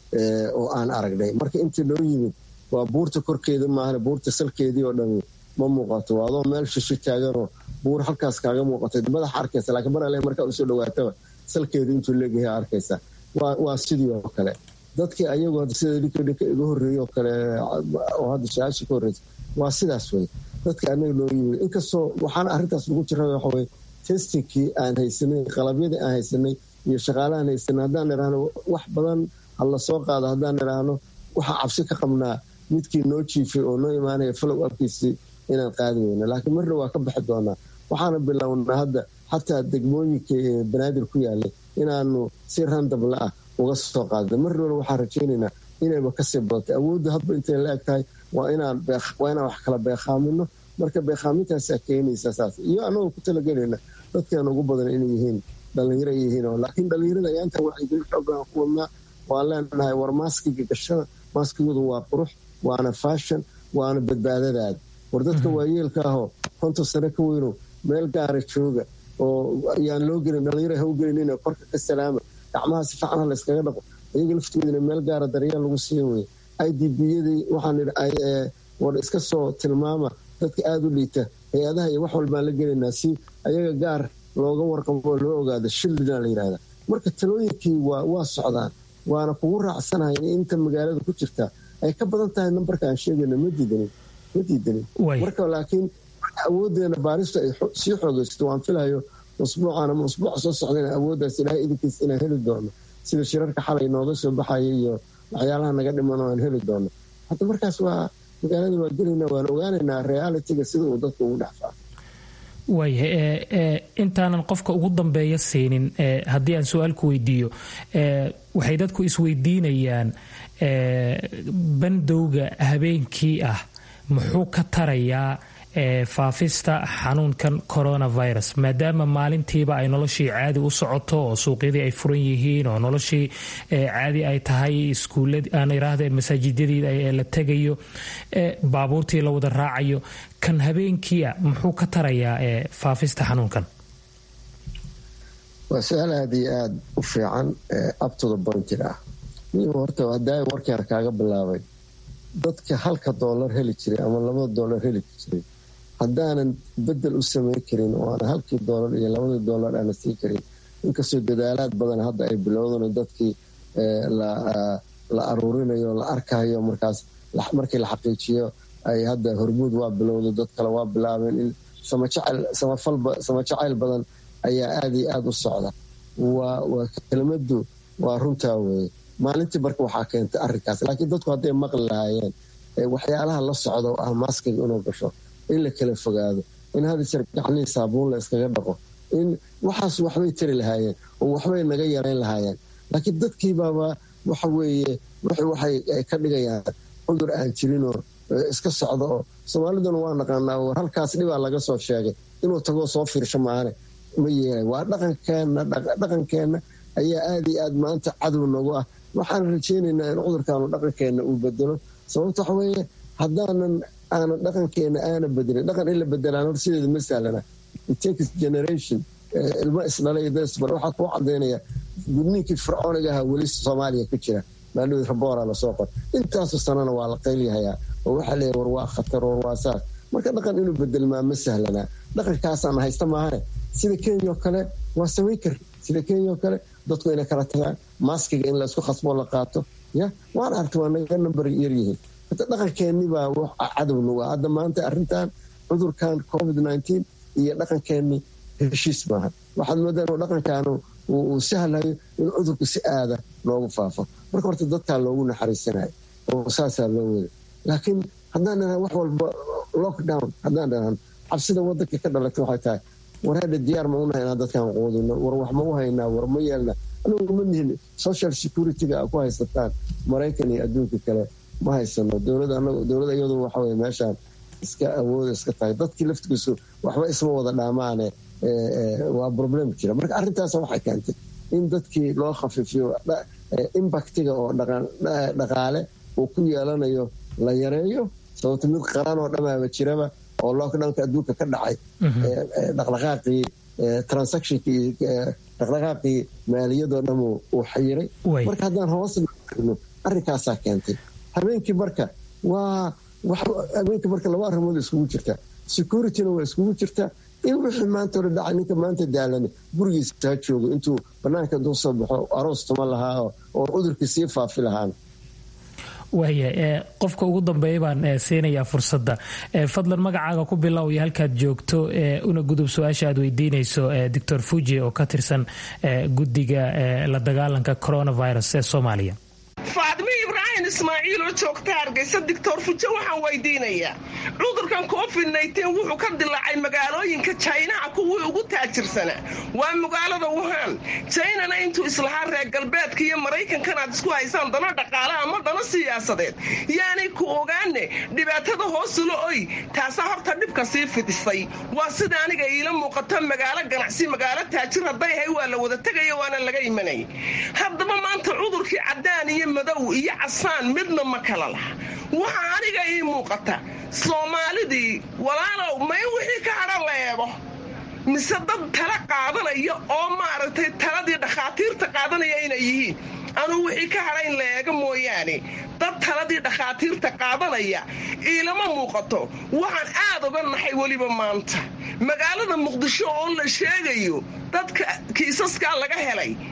oo aan aragnay marka inta noo yimid waa buurta korkeeda maahan buurta salkeedii oo dhami ma muuqato waa adoo meel shisho taaganoo buur halkaas kaaga muuqatay madaxa arkaysa laakiin mar ale markaa usoo dhawaataba salkeedu intuu leegahay arkaysa waa sidii oo kale dadkii ayagu sida dhinka dhinka iga horreeyey oo kale oo hadda su-aasha ka horreysa waa sidaas wey dadka anaga noo yimid inkastoo waxaana arrintaas lagu jira waxawey testingkii aan haysanay qalabyadii aan haysanay iyo shaqaalahaan haysanay haddaan idhaahno wax badan hala soo qaado haddaan idhaahno waxaa cabsi ka qabnaa midkii noo jiifay oo noo imaanaya follow upkiisii inaan qaadi weyna laakiin marna waa ka baxi doonaa waxaana bilownaa hadda xataa degmooyinka ee banaadir ku yaalay inaanu si randabla ah uga soo qaadna marnana waxaan rajaynaynaa inayba kasii badatay awoodda hadba intay la eg tahay waa inaan wax kala beeqaamino marka beeqaamintaasa keenaysa saas iyo anagoo ku talagelayna dadkeena ugu badan inay yihiin dhalinyaro yihiin laakiin dhalinyarada ayaanta wacyigelin xoogaan ku wadnaa waan leenahay war maaskiga gashada maaskigoodu waa qurux waana faashon waana badbaadadaada war dadka waayeelka ahoo konton sano ka weyno meel gaara jooga oo ayaan loo gelin dhalinyaro ha u gelinin korka ka salaama gacmaha si fiican ha layskaga dhaqo iyaga laftoodina meel gaara daryeel lagu siiya weye i d b yadii waxaan war iska soo tilmaama dadka aada u liita hay-adaha iyo wax walbaan la gelaynaa si ayaga gaar looga warqabo oo loo ogaado shildina la yidhahda marka talooyinkii waa socdaan waana kugu raacsanahay in inta magaalada ku jirta ay ka badan tahay nambarka aan sheegayno ma diidanin ma diidanin marka laakiin awoodeena baaristu ay sii xoogaysto waan filayo usbuucan ama usbuuca soo socdana awooddaas ilaahay idinkiis inaan heli doono sida shirarka xalay nooga soo baxaya iyo waxyaalaha naga dhiman oo aan heli doono hadda markaas waa magaalada waa gelaynaa waan ogaanaynaa realitiga sida uu dadka ugu dhex faafo waaya intaanan qofka ugu dambeeya siinin haddii aan su-aal ku weydiiyo waxay dadku isweydiinayaan bandowga habeenkii ah muxuu ka tarayaa faafista xanuunkan coronavirus maadaama maalintiiba ay noloshii caadi u socoto oo suuqyadii ay furan yihiin oo noloshii caadi ay tahay iskuulaan iraahde masaajidadii la tegayo baabuurtii la wada raacayo kan habeenkiia muxuu ka tarayaa faafista xanuunkan waa su-aal aada iyo aada u fiican abtoda bonjir ah horta hadaa warkeena kaaga bilaabay dadka halka doolar heli jiray ama labada doolar heli jiray haddaanan bedel u samayn karin oo aan halkii doolar iyo labadii doolar aana siin karin inkastoo dadaalaad badan hadda ay bilowdan dadkii la aruurinayo la arkayo markaas markii la xaqiijiyo ay hadda hormuud waa bilowda dad kale waa bilaabeen in sama jacayl badan ayaa aada iyo aada u socda waa kelmadu waa runtaa weye maalintii marka waxaa keentay arinkaas laakiin dadku hadday maqli lahaayeen waxyaalaha la socda oo ah maaskiga inuu gasho in la kala fogaado in hadisar gacnihii saabuun la iskaga dhaqo in waxaas waxbay tari lahaayeen oo waxbay naga yarayn lahaayeen laakiin dadkiibaaba waxa weeye waxay ka dhigayaan cudur aan jirinoo iska socda oo soomaaliduna waa naqaanaa war halkaas dhibaa laga soo sheegay inuu tagoo soo fiirsho maane ma yeelay waa dhaqankeenna dhaqankeenna ayaa aada iyo aad maanta cadow nagu ah waxaan rajeynaynaa in cudurkaanu dhaqankeenna uu bedelo sababta waxa weeye haddaanan aanan dhaqankeena aana bedelin dhaqan in la bedelaan hor sideeda ma sahlana takes generation ilmo isdhalay dasbar waxaa kuu cadaynaya gudniinkii fircooniga ahaa weli soomaaliya ku jira maalmid raboora lasoo qor intaasoo sanana waa la qaylyahayaa oo waxaa leeya war waa khatar war waa saas marka dhaqan inuu bedelmaa ma sahlanaa dhaqankaasaan haysta maahane sida kenya oo kale waa samayn kar sida kenya oo kale dadku inay kala tagaan maaskiga in laysku khasboo la qaato ya waan argta waa naga nambar yaryihiin dhaqankeennibaa cadow nagu ah hadda maanta arintan cudurkan covid nteen iyo dhaqankeenni heshiis maaha waxaad moodaa inuu dhaqankaanu uu sahlayo in cudurku si aada loogu faafo marka horta dadkaa loogu naxariisanayo oo saasaa loo wada laakiin haddaan dhahan wax walba lockdown haddaan dhahan cabsida wadanka ka dhalatay waxay tahay war hadha diyaar ma unahay inaan dadkan quudino war wax ma u haynaa war ma yeelna anigu ma nihin social security-ga a ku haysataan maraykan iyo adduunka kale ma haysano dowlad iyadu waxawey meeshaan iska awooda iska tahay dadkii laftigiisu waxba isma wada dhaamaane waa problem jira marka arrintaas waxay keentay in dadkii loo khafiifiyo impactiga oo dhaqaale uu ku yeelanayo la yareeyo sababto mid qaran oo dhamaaba jiraba oo lockdownka adduunka ka dhacay dhaqdhaqaaqii transactionkii dhaqdhaqaaqii maaliyadoo dham uu xayiray marka haddaan hoos no arrinkaasaa keentay habeenkii marka waa habeenkii marka laba arrimood iskugu jirta securityna waa iskugu jirta in wixii maanta hore dhacay ninka maanta daalani gurigiisa ha joogo intuu banaanka intuu soo baxo aroos tuma lahaa oo cudurkii sii faafi lahaan waaya qofka ugu dambeeya baan siinayaa fursadda fadlan magacaaga ku bilow iyo halkaad joogto una gudub su-aasha aad weydiinayso doctor fuji oo ka tirsan guddiga la dagaalanka coronavirus ee soomaaliya faadmi ibraahim ismaaciil oo joogta hargeysa doctor fujo waxaan weydiinayaa cudurkan covid wuxuu ka dilaacay magaalooyinka jaynaha kuwii ugu taajirsanaa waa magaalada wuhan jaynana intuu islahaa reer galbeedka iyo maraykankan aad isku haysaan dana dhaqaale ama dana siyaasadeed yaanay ku ogaane dhibaatada hoosula oy taasaa horta dhibka sii fidisay waa sida aniga iila muuqato magaalo ganacsi magaalo taajir hadday ahay waa la wada tegaya waana laga imanay haddaba maanta cudurkii cadaan iyo madow iyo casaan midna ma kala laha waxaa aniga ii muuqata soomaalidii walaalow may wixii ka hadhan la eego mise dad tala qaadanaya oo maaragtay taladii dhakhaatiirta qaadanaya inay yihiin anuu wixii ka hadha in la eego mooyaane dad taladii dhakhaatiirta qaadanaya iilama muuqato waxaan aad uga naxay weliba maanta magaalada muqdisho oo la sheegayo dadka kiisaskaa laga helay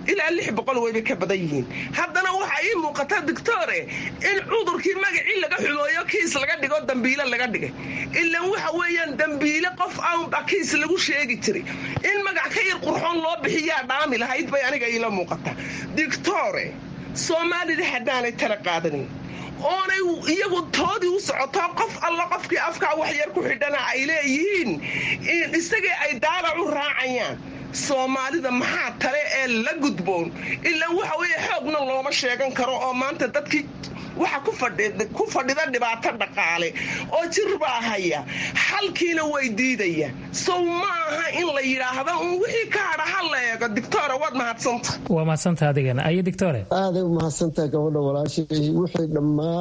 ilaa lix boqol wayba ka badan yihiin haddana waxaa ii muuqata doctore in cudurkii magacii laga xumooyo kiis laga dhigo dambiile laga dhigay ilan waxa weeyaan dambiile qof aanba kiis lagu sheegi jiray in magac ka yar qurxoon loo bixiyaa dhaami lahayd bay aniga iila muuqata doctore soomaalida haddaanay tala qaadanin oonay iyagu toodii u socoto qof alla qofkii afkaa waxyar ku xidhana ay leeyihiin isagii ay daalac u raacayaan soomaalida maxaa tale ee la gudboon ilaa waxa weeye xoogna looma sheegan karo oo maanta dadkii waxa ku fadhida dhibaato dhaqaale oo jir baa haya xalkiina way diidayaan sow ma aha in la yidhaahdo un wixii ka hadha ha la eego dictore waad mahadsanta waa mahadsanta adigana ayo dictore aaday u mahadsantaha gabadha walaashay wixii dhammaa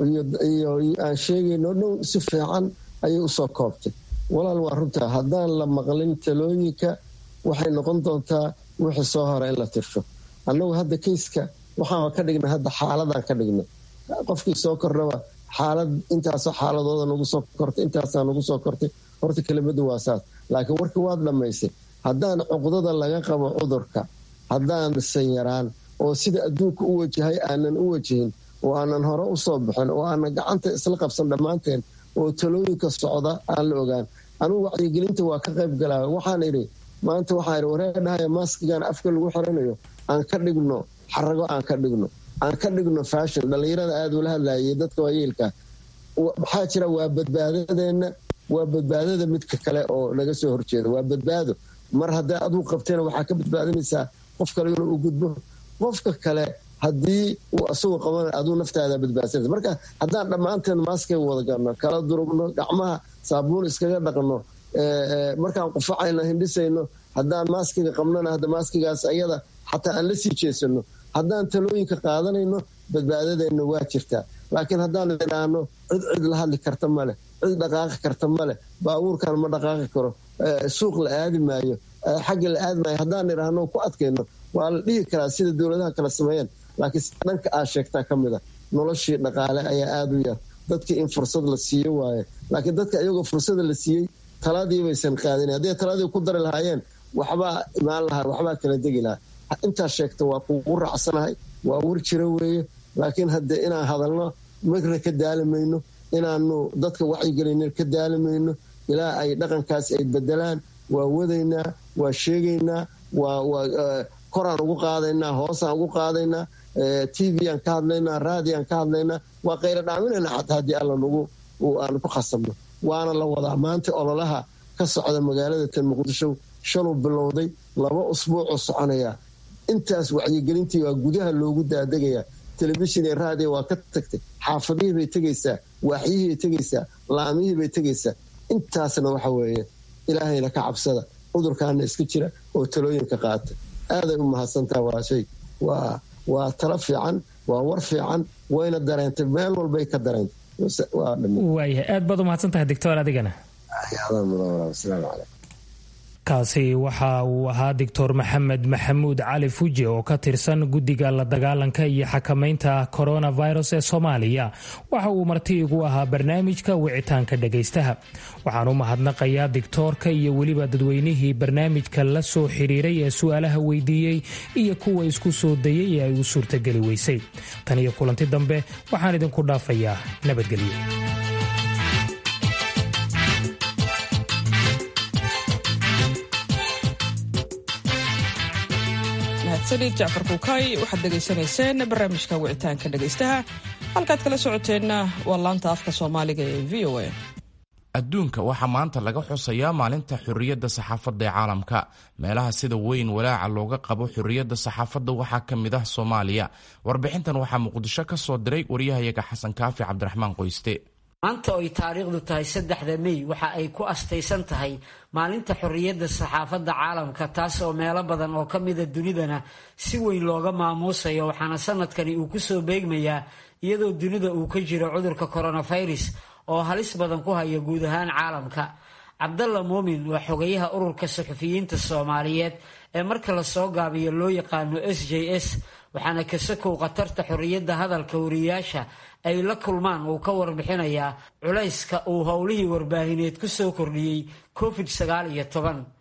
iyo aan sheegayno dhow si fiican ayay usoo koobtay walaal waa runtaa haddaan la maqlin talooyinka waxay noqon doontaa wixii soo hore in la tirsho annagu hadda kayska waxaan ka dhignay hadda xaaladaan ka dhignay qofkii soo kordhaba xaalad intaasoo xaaladooda nagu soo kortay intaasaa nagu soo kortay horta kelimadu waa saas laakiin warka waad dhammaysay haddaan cuqdada laga qabo cudurka haddaan sanyaraan oo sida adduunka u wajahay aanan u wajahin oo aanan hore usoo bixin oo aanan gacanta isla qabsan dhammaanteen oo talooyinka socda aan la ogaan anugu wacyigelinta waa ka qayb galaa waxaan idhi maanta waxaa idhi wareedhahaya maaskigan afka lagu xiranayo aan ka dhigno xarago aan ka dhigno aan ka dhigno fashion dhallinyarada aada ula hadlayay dadka waayeelka maxaa jira waa badbaadadeenna waa badbaadada midka kale oo naga soo horjeeda waa badbaado mar hadday aduu qabtayna waxaa ka badbaadinaysaa qof kale inuu gudbo qofka kale haddii uu asagoo qabana aduu naftaada badbaadsanaysa marka haddaan dhammaanteen maaskay wada galno kala durugno gacmaha saabuun iskaga dhaqno markaan qufacayno hindhisayno haddaan maaskiga qabnona hadda maaskigaas ayada xataa aan la sii jeesano haddaan talooyinka qaadanayno badbaadadeenna waa jirtaa laakiin haddaan idhaahno cid cid la hadli karta maleh cid dhaqaaqi karta maleh baabuurkan ma dhaqaaqi karo suuq la aadi maayo xagga la aadi maayo haddaan idhaahno ku adkayno waa la dhihi karaa sida dowladaha kala sameeyeen laakiin dhanka aad sheegtaa ka mid a noloshii dhaqaale ayaa aada u yar dadkii in fursad la siiyo waaye laakiin dadka iyagoo fursada la siiyey taladii baysan qaadin hadday taladii ku dari lahaayeen waxbaa imaan lahaa waxbaa kala degi lahaa intaas sheegta waa kugu raacsanahay waa war jira weeye laakiin hadde inaan hadalno marna ka daalimayno inaanu dadka wacyigelin ka daalimayno ilaa ay dhaqankaas ay bedelaan waa wadaynaa waa sheegaynaa koraan ugu qaadaynaa hoosaan ugu qaadaynaa t v aan ka hadlaynaa raadi aan ka hadlaynaa waa qayla dhaaminayna xataa haddii alla nagu aan ku khasabno waana la wadaa maanta ololaha ka socda magaalada tan muqdisho shaluu bilowday laba usbuucoo soconaya intaas wacyigelintii waa gudaha loogu daadegaya telefishin iyo raadiyo waa ka tagtay xaafadihii bay tegaysaa waaxyihii bay tegaysaa laamihii bay tegaysaa intaasna waxa weeye ilaahayna ka cabsada cudurkaana iska jira oo talooyinka qaata aaday u mahadsantaha walaashay waa waa talo fiican waa war fiican wayna dareentay meel walbay ka dareentay waayahay aad baad u mahadsantahay doctor adigana asalaamu calaykum kaasi waxa uu ahaa doctor maxamed maxamuud cali fuji oo ka tirsan guddiga la dagaalanka iyo xakamaynta coronavirus ee soomaaliya waxa uu marti igu ahaa barnaamijka wicitaanka dhagaystaha waxaan u mahadnaqayaa dictoorka iyo weliba dadweynihii barnaamijka la soo xidhiiray ee su-aalaha weydiiyey iyo kuwa isku soo dayay ee ay u suurtageli weysay tan iyo kulanti dambe waxaan idinku dhaafayaa nabadgelyo saliid jacfar kuukay waxaad dhegaysanayseen barnaamijka wicitaanka dhegaystaha halkaad kala socoteenna waa laanta afka soomaaliga ee v o a adduunka waxaa maanta laga xusayaa maalinta xorriyadda saxaafadda ee caalamka meelaha sida weyn walaaca looga qabo xorriyadda saxaafadda waxaa ka mid ah soomaaliya warbixintan waxaa muqdisho ka soo diray waryahayaga xasan kaafi cabdiraxmaan qoyste maanta oy taariikhdu tahay saddexda mey waxa ay ku astaysan tahay maalinta xorriyadda saxaafadda caalamka taas oo meelo badan oo ka mida dunidana si weyn looga maamuusayo waxaana sanadkani uu kusoo beegmayaa iyadoo dunida uu ka jiro cudurka coronavirus oo halis badan ku haya guud ahaan caalamka cabdalla muumin waa xogayaha ururka suxufiyiinta soomaaliyeed ee marka lasoo gaabiyo loo yaqaano s j s waxaana kasakow khatarta xorriyadda hadalka wariyaasha ay la kulmaan uu ka warbixinayaa culayska uu howlihii warbaahineed ku soo kordhiyey covid sagaal iyo toban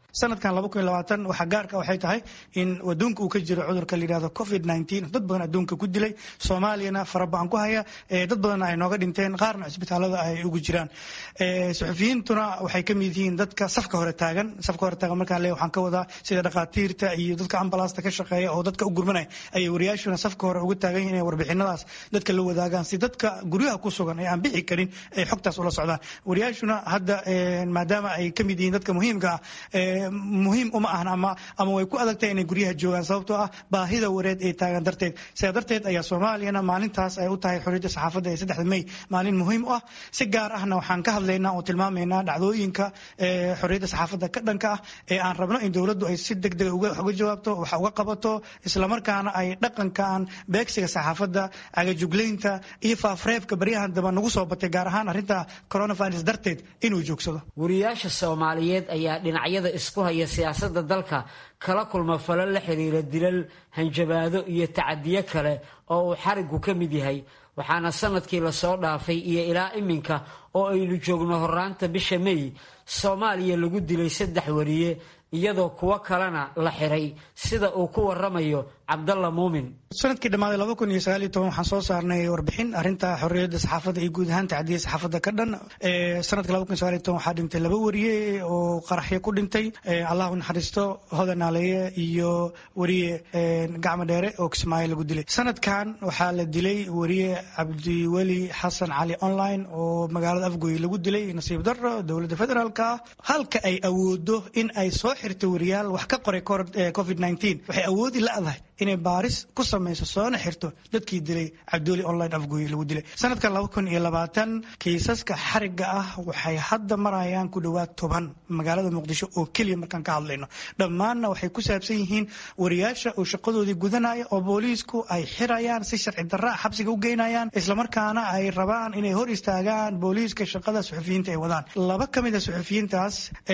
sanadkan waxaa gaarka waxay tahay in adduunka uu ka jiro cudurka layidhahdo covid dad badan adduunka ku dilay soomaaliyana faraba-an ku haya dad badanna ay nooga dhinteen qaarna cisbitaalada ay ugu jiraan suxufiyiintuna waxay ka mid yihiin dadka safka hore taagan safka hore taagan markaan leeyahay waxaan ka wadaa sida dhakhaatiirta iyo dadka ambalaasta ka shaqeeya oo dadka u gurmanaya ayay wariyaashuna safka hore uga taagan yihiin inay warbixinadaas dadka la wadaagaan si dadka guryaha ku sugan ee aan bixi karin ay xogtaas ula socdaan wariyaashuna hadda maadaama ay ka mid yihiin dadka muhiimka ah muhiim uma ahan ama ama way ku adagtahay inay guryaha joogaan sababtoo ah baahida wareed ee taagan darteed sidaa darteed ayaa soomaaliyana maalintaas ay u tahay xorriyadda saxaafadda ee saddexda may maalin muhiim u ah si gaar ahna waxaan ka hadlaynaa oo tilmaamaynaa dhacdooyinka xorriyadda saxaafadda ka dhanka ah ee aan rabno in dowladdu ay si deg dega uga jawaabto wax uga qabato islamarkaana ay dhaqankan beegsiga saxaafadda cagajuglaynta iyo faafreebka baryahan daba nagu soo batay gaar ahaan arrinta coronavirus darteed inuu joogsado wariyaasha soomaaliyeed ayaa dhinacyada isku haya siyaasadda dalka kala kulma falo la xiriira dilal hanjabaado iyo tacadiyo kale oo uu xarigu ka mid yahay waxaana sanadkii lasoo dhaafay iyo ilaa iminka oo aynu joogno horaanta bisha may soomaaliya lagu dilay saddex wariye iyadoo kuwo kalena la xiray sida uu ku waramayo cabdalla muumin sanadkii dhammaaday laba kun iyo sagaal iyo toban waxaan soo saarnay warbixin arrinta xorriyadda saxaafadda iyo guud ahaan tacdiya saxaafadda ka dhan sanadka laba kun iyo sagaal iyo toban waxaa dhintay laba wariye oo qaraxyo ku dhintay allah u naxariisto hodan naaleeye iyo wariye gacmo dheere oo kismaayo lagu dilay sanadkan waxaa la dilay wariye cabdiweli xasan cali online oo magaalada afgoy lagu dilay nasiib darro dowladda federaalka ah halka ay awoodo in ay soo xirto wariyaal wax ka qoray covid waxay awoodi la-dahay inay baaris ku samayso soona xirto dadkii dilay cabdiweli online afgoy lagu dilay sanadkan laba kun iyo labaatan kiisaska xariga ah waxay hadda marayaan ku dhowaad toban magaalada muqdisho oo keliya markaan ka hadlayno dhammaanna waxay ku saabsan yihiin wariyaasha oo shaqadoodii gudanaya oo booliisku ay xirayaan si sharci darra xabsiga u geynayaan islamarkaana ay rabaan inay hor istaagaan booliiska shaqada suxufiyiinta ay wadaan laba ka mid a suxufiyiintaas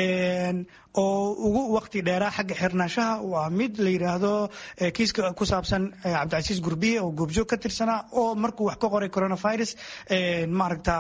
oo ugu waqti dheeraa xagga xirnaanshaha waa mid la yidhaahdo kiiska ku saabsan cabdicasiis gurbiye oo goobjoog ka tirsanaa oo markuu wax ka qoray coronavirus maaragta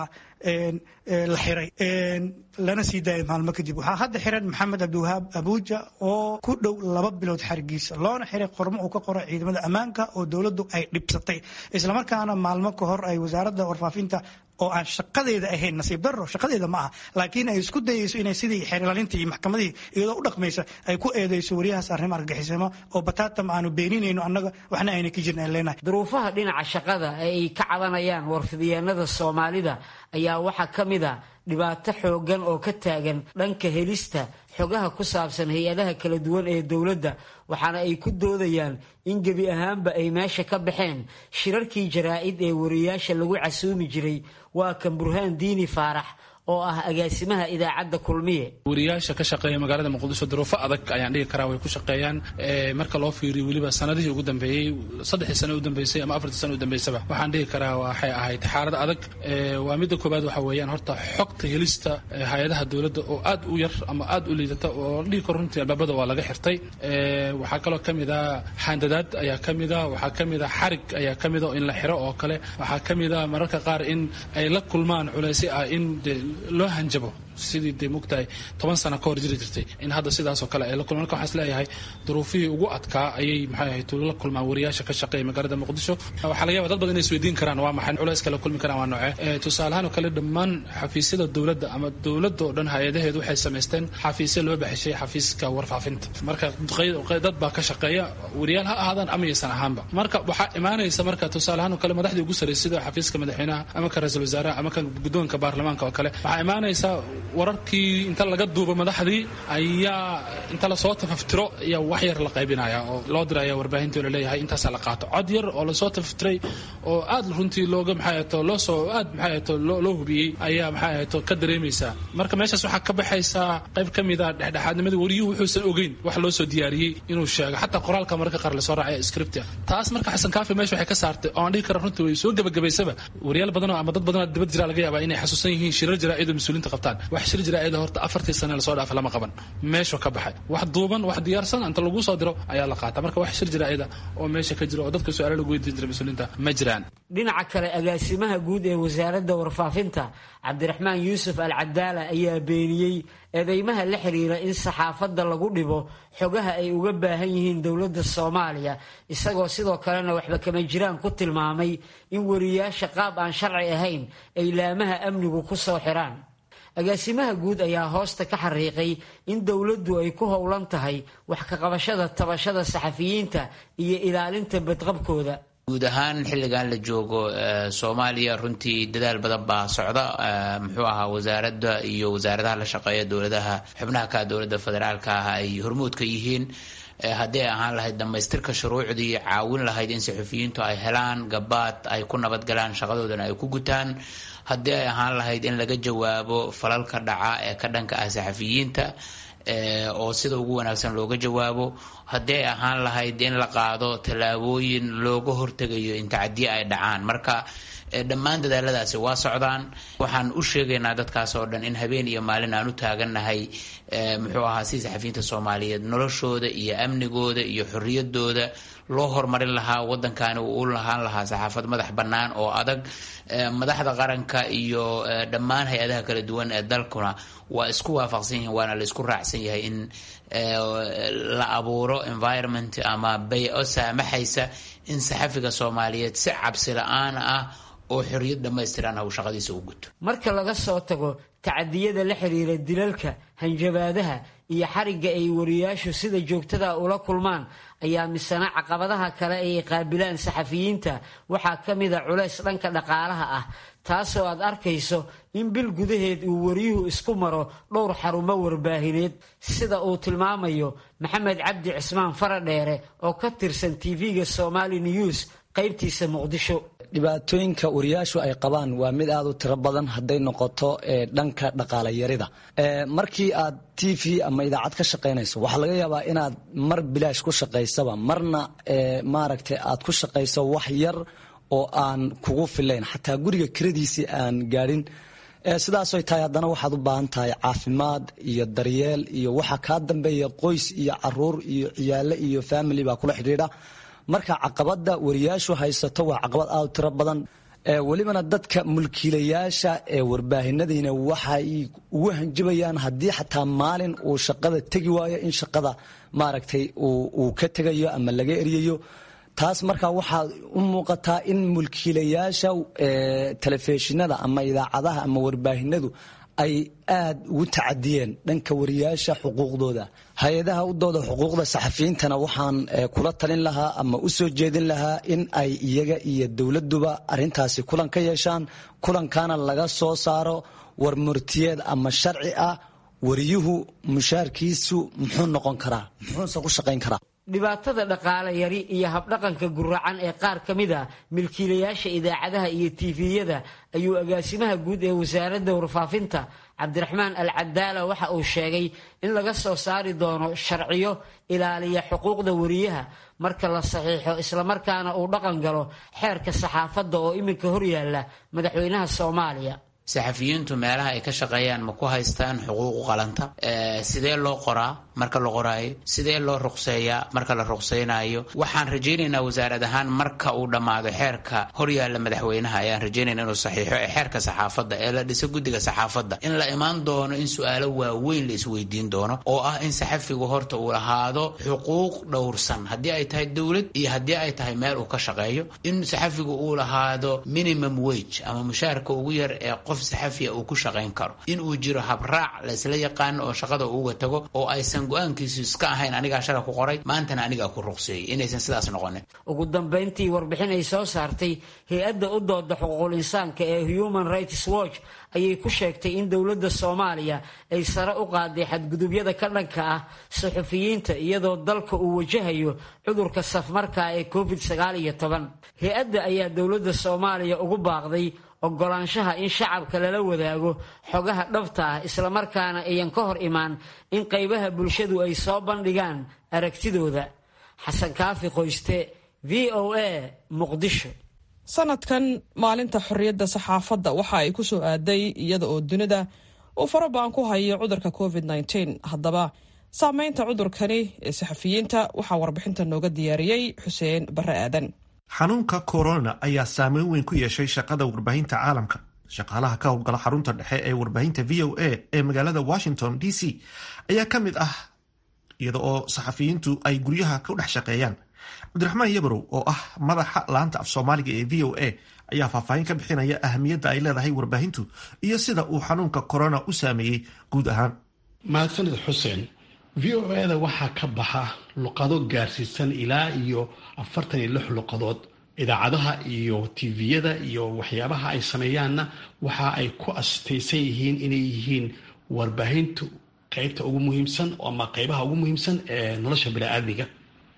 la xiray lana sii daayay maalmo kadib waxaa hadda xiran maxamed cabdiwahaab abuuja oo ku dhow laba bilood xarigiisa loona xiray qormo uu ka qoray ciidamada ammaanka oo dowladdu ay dhibsatay islamarkaana maalmo ka hor ay wasaaradda warfaafinta oo aan shaqadeeda ahayn nasiib darro shaqadeeda ma aha laakiin ay isku dayayso inay sidii xeerlaalintii iyo maxkamadihii iyadoo u dhaqmaysa ay ku eedeyso wariyahaas arrimo argagixisimo oo bataatam aanu beeninayno annaga waxna ayna ka jirin aan leenahay duruufaha dhinaca shaqada ee ay ka cabanayaan warfidyaenada soomaalida ayaa waxaa ka mid a dhibaato xooggan oo ka taagan dhanka helista xogaha ku saabsan hay-adaha kala duwan ee dowladda waxaana ay ku doodayaan in gebi ahaanba ay meesha ka baxeen shirarkii jaraa'id ee wariyaasha lagu casuumi jiray waa kan burhaan diini faarax oo ah agaasimaha idaacadda kulmiye wariyaasha ka shaqeeya magaalada muqdisho duruufo adag ayaan dhigi karaa way ku shaqeeyaan marka loo fiiriyo weliba sanadihii ugu dambeeyey saddexdii sano u dambeysay ama afartii sano u dambeysaba waxaan dhigi karaa waxay ahayd xaalad adag waa midda koobaad waxa weeyaan horta xogta helista hay-adaha dowladda oo aad u yar ama aad u liidata oo dhigi karo runtii albaabada waa laga xirtay waxaa kaloo ka mid a xaandadaad ayaa ka mid a waxaa ka mid a xarig ayaa ka mid a in la xiro oo kale waxaa ka mid a mararka qaar in ay la kulmaan culaysyo ah in loo hanjabo sidii dee mogtahay toban sano ka hor jiri jirtay in hadda sidaasoo kale ay la kulmaan marka waxaan isleeyahay duruufihii ugu adkaa ayay maxay ahayd la kulmaan wariyaasha ka shaqeeya magaalada muqdisho waxaa laga yaba dad badan inay isweydiin karaan waa maxay culayska la kulmi karaan waa noocee tusaalehaan oo kale dhammaan xafiisyada dowladda ama dowladda oo dhan hay-adaheedu waxay samaysteen xafiisyo loo baxishay xafiiska warfaafinta marka dad baa ka shaqeeya wariyaal ha ahaadaan ama yaysan ahaanba marka waxaa imaanaysa marka tusaalehaan oo kale madaxdii ugu sarreysay sida xafiiska madaxweynaha ama ka ra-iisul wasaaraha ama ka guddoonka baarlamaanka oo kale waxaa imaanaysa wararkii inta laga duubo madaxdii ayaa inta lasoo tafaftiro ayaa wax yar la qaybinaya oo loo diraya warbaahinta la leeyahay intaasaa la qaato cod yar oo lasoo tafaftiray oo aad runtii looga maxay ahato loo soo aad maxay ahato loo hubiyey ayaa maxay ahato ka dareemaysaa marka meeshaas waxaa ka baxaysaa qayb ka mid a dhexdhexaadnimadii wariyuhu wuxuusan ogeyn wax loo soo diyaariyey inuu sheego xataa qoraalka mararka qaar lasoo raacay scriptia taas marka xasan kaafi meesha waxay ka saartay oo aan dhihi kara runtii way soo gebagabaysaba wariyaal badanoo ama dad badanoo dibad jira laga yaabaa inay xasuusan yihiin shirar jaraa'id oo mas-uuliinta qabtaan wax shir jaraa'ida horta afartii sane lasoo dhaafa lama qaban meeshu ka baxay wax duuban wax diyaarsan inta lagu soo diro ayaa la qaata marka wax shir jaraa'ida oo meesha ka jira oo dadka su-aalo lagu weydiin jiray mas-uuliyiinta ma jiraan dhinaca kale agaasimaha guud ee wasaaradda warfaafinta cabdiraxmaan yuusuf al cadaala ayaa beeniyey eedeymaha la xiriira in saxaafadda lagu dhibo xogaha ay uga baahan yihiin dowladda soomaaliya isagoo sidoo kalena waxba kama jiraan ku tilmaamay in wariyaasha qaab aan sharci ahayn ay laamaha amnigu ku soo xiraan agaasimaha guud ayaa hoosta ka xariiqay in dowladdu ay ku howlan tahay wax ka qabashada tabashada saxafiyiinta iyo ilaalinta badqabkooda guud ahaan xilligan la joogo soomaaliya runtii dadaal badan baa socda muxuu ahaa wasaaradda iyo wasaaradaha la shaqeeya dowladaha xubnaha ka dowladda federaalka ah ay hormuud ka yihiin haddii ay ahaan lahayd dhammaystirka shuruucdii caawin lahayd in saxufiyiintu ay helaan gabaad ay ku nabadgalaan shaqadoodana ay ku gutaan haddii ay ahaan lahayd in laga jawaabo falalka dhaca ee ka dhanka ah saxafiyiinta oo sida ugu wanaagsan looga jawaabo haddii ay ahaan lahayd in la qaado tallaabooyin looga hortegayo in tacadiye ay dhacaan marka dhammaan dadaaladaasi waa socdaan waxaan u sheegaynaa dadkaas oo dhan in habeen iyo maalin aan u taagannahay muxuu ahaa si saxafiyiinta soomaaliyeed noloshooda iyo amnigooda iyo xorriyadooda loo horumarin lahaa waddankani uu u lahaan lahaa saxaafad madax bannaan oo adag madaxda qaranka iyo dhammaan hay-adaha kala duwan ee dalkuna waa isku waafaqsan yihiin waana la isku raacsan yahay in la abuuro environment ama bay-o saamaxaysa in saxafiga soomaaliyeed si cabsi la-aan ah oo xorriyad dhammaystiran uu shaqadiisa u guto marka laga soo tago tacadiyada la xiriira dilalka hanjabaadaha iyo xarigga ay wariyaashu sida joogtada ula kulmaan ayaa misana caqabadaha kale ay qaabilaan saxafiyiinta waxaa ka mida culays dhanka dhaqaalaha ah taasoo aad arkayso in bil gudaheed uu wariyuhu isku maro dhowr xarumo warbaahineed sida uu tilmaamayo maxamed cabdi cismaan faradheere oo ka tirsan tv-ga somali news qaybtiisa muqdisho dhibaatooyinka wariyaashu ay qabaan waa mid aada u tiro badan hadday noqoto dhanka dhaqaalayarida markii aad t v ama idaacad ka shaqaynayso waxaa laga yaabaa inaad mar bilaash ku shaqaysaba marna maaragtay aad ku shaqayso wax yar oo aan kugu filayn xataa guriga kiradiisii aan gaadhin sidaasoy tahay haddana waxaad u baahan tahay caafimaad iyo daryeel iyo waxa kaa dambeeya qoys iyo caruur iyo ciyaale iyo family baa kula xidhiidha marka caqabada wariyaashu haysato waa caqabad aada u tiro badan welibana dadka mulkiilayaasha ee warbaahinadiina waxay ugu hanjabayaan haddii xataa maalin uu shaqada tegi waayo in shaqada maaragtay uu ka tegayo ama laga eryayo taas markaa waxaa u muuqataa in mulkiilayaasha telefishinada ama idaacadaha ama warbaahinadu ay aad ugu tacadiyeen dhanka wariyaasha xuquuqdooda hay-adaha u dooda xuquuqda saxafiyiintana waxaan kula talin lahaa ama u soo jeedin lahaa in ay iyaga iyo dowladuba arintaasi kulan ka yeeshaan kulankana laga soo saaro warmurtiyeed ama sharci ah wariyuhu mushaarkiisu muxuu noqon karaa muxuuse ku shaqayn karaa dhibaatada dhaqaale yari iyo habdhaqanka guracan ee qaar ka mid a milkiilayaasha idaacadaha iyo tiifiyada ayuu agaasimaha guud ee wasaaradda warfaafinta cabdiraxmaan al cadaala waxa uu sheegay in laga soo saari doono sharciyo ilaaliya xuquuqda wariyaha marka la saxiixo islamarkaana uu dhaqan galo xeerka saxaafadda oo iminka horyaala madaxweynaha soomaaliya saxafiyiintu meelaha ay ka shaqeeyaan ma ku haystaan xuquuqu qalanta sidee loo qoraa marka la qoraayo sidee loo ruqseeyaa marka la ruqseynayo waxaan rajaynaynaa wasaarad ahaan marka uu dhammaado xeerka horyaalla madaxweynaha ayaan rajaynayna inuu saxiixo ee xeerka saxaafadda ee la dhiso guddiga saxaafadda in la imaan doono in su-aalo waaweyn la isweydiin doono oo ah in saxafigu horta uu lahaado xuquuq dhowrsan haddii ay tahay dowlad iyo haddii ay tahay meel uu ka shaqeeyo in saxafigu uu lahaado minimum wage ama mushaarka ugu yar ee qof saxafiya uu ku shaqayn karo in uu jiro habraac la isla yaqaano oo shaqada uuga tago oo aysan go-aankiisu iska ahayn anigaa shala ku qoray maantana anigaa ku ruqseeyey inaysan sidaas noqonin ugu dambayntii warbixin ay soo saartay hay-adda u dooda xuquuqul insaanka ee human rights watch ayay ku sheegtay in dowladda soomaaliya ay sare u qaaday xadgudubyada ka dhanka ah suxufiyiinta iyadoo dalka uu wajahayo cudurka safmarka ee covid sagaal iyo toban hay-adda ayaa dowladda soomaaliya ugu baaqday ogolaanshaha in shacabka lala wadaago xogaha dhabta ah islamarkaana ayan ka hor imaan in qaybaha bulshadu ay soo bandhigaan aragtidooda xasan kaafi qoyste v o a muqdisho sanadkan maalinta xorriyadda saxaafadda waxa ay ku soo aaday iyada oo dunida uu farabaan ku hayo cudurka covid haddaba saameynta cudurkani ee saxafiyiinta waxaa warbixinta nooga diyaariyey xuseen bare aadan xanuunka corona ayaa saameyn weyn ku yeeshay shaqada warbaahinta caalamka shaqaalaha ka howlgala xarunta dhexe ee warbaahinta v o a ee magaalada washington d c ayaa ka mid ah iyada oo saxafiyiintu ay guryaha ku dhex shaqeeyaan cabdiraxmaan yabarow oo ah madaxa laanta af soomaaliga ee v o a ayaa faahfaahin ka bixinaya ahamiyadda ay leedahay warbaahintu iyo sida uu xanuunka corona u saameeyey guud ahaan mahadsanid xuseen v o a-da waxaa ka baxa luqado gaarsiisan ilaa iyo afartan iyo lix luqadood idaacadaha iyo tviyada iyo waxyaabaha ay sameeyaanna waxa ay ku astaysan yihiin inay yihiin warbaahintu qeybta ugu muhiimsan ama qeybaha ugu muhiimsan ee nolosha bini-aadmiga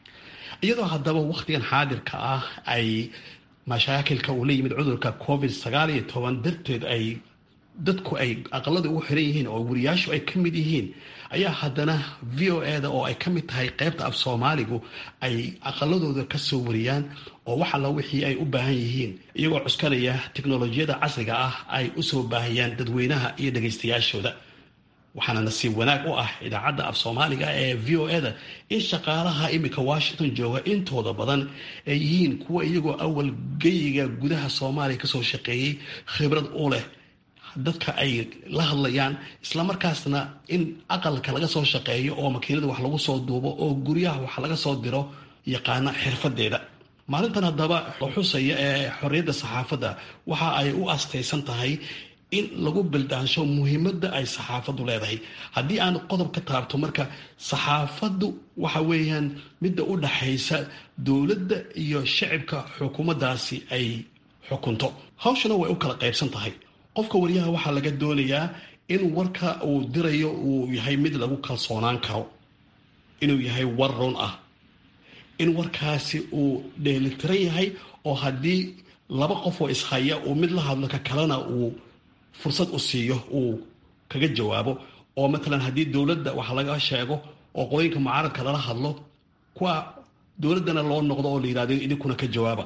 iyadoo haddaba wakhtigan xaadirka ah ay mashaakilka uu la yimid cudurka covid sagaal iyo toban darteed ay dadku ay aqalada ugu xiran yihiin oo wariyaashu ay ka mid yihiin ayaa haddana v o e-da oo ay ka mid tahay qeybta af soomaaligu ay aqaladooda ka soo wariyaan oo wax alla wixii ay u baahan yihiin iyagoo cuskanaya tiknolojiyada casriga ah ay usoo baahiyaan dadweynaha iyo dhagaystayaashooda waxaana nasiib wanaag u ah idaacadda af soomaaliga ee v o e-da in shaqaalaha iminka washington jooga intooda badan ay yihiin kuwa iyagoo awal geyiga gudaha soomaaliya kasoo shaqeeyey khibrad u leh dadka ay la hadlayaan islamarkaasna in aqalka laga soo shaqeeyo oo makiinada wax lagu soo duubo oo guryaha wax laga soo diro yaqaana xirfadeeda maalintan haddaba la xusaya ee xorriyadda saxaafadda waxa ay u astaysan tahay in lagu bildaansho muhiimadda ay saxaafaddu leedahay haddii aan qodob ka taabto marka saxaafaddu waxa weeyaan midda u dhaxaysa dowladda iyo shacibka xukuumaddaasi ay xukunto hawshana way u kala qaybsan tahay qofka waryaha waxaa laga doonayaa in warka uu dirayo uu yahay mid lagu kalsoonaan karo inuu yahay war run ah in warkaasi uu dheelitiran yahay oo haddii laba qof oo ishaya uu mid la hadlo ka kalena uu fursad u siiyo uu kaga jawaabo oo matalan haddii dowladda wax laga sheego oo qolooyinka mucaaradka lala hadlo kuwa dowladdana loo noqdo oo la yidhahdo idinkuna ka jawaaba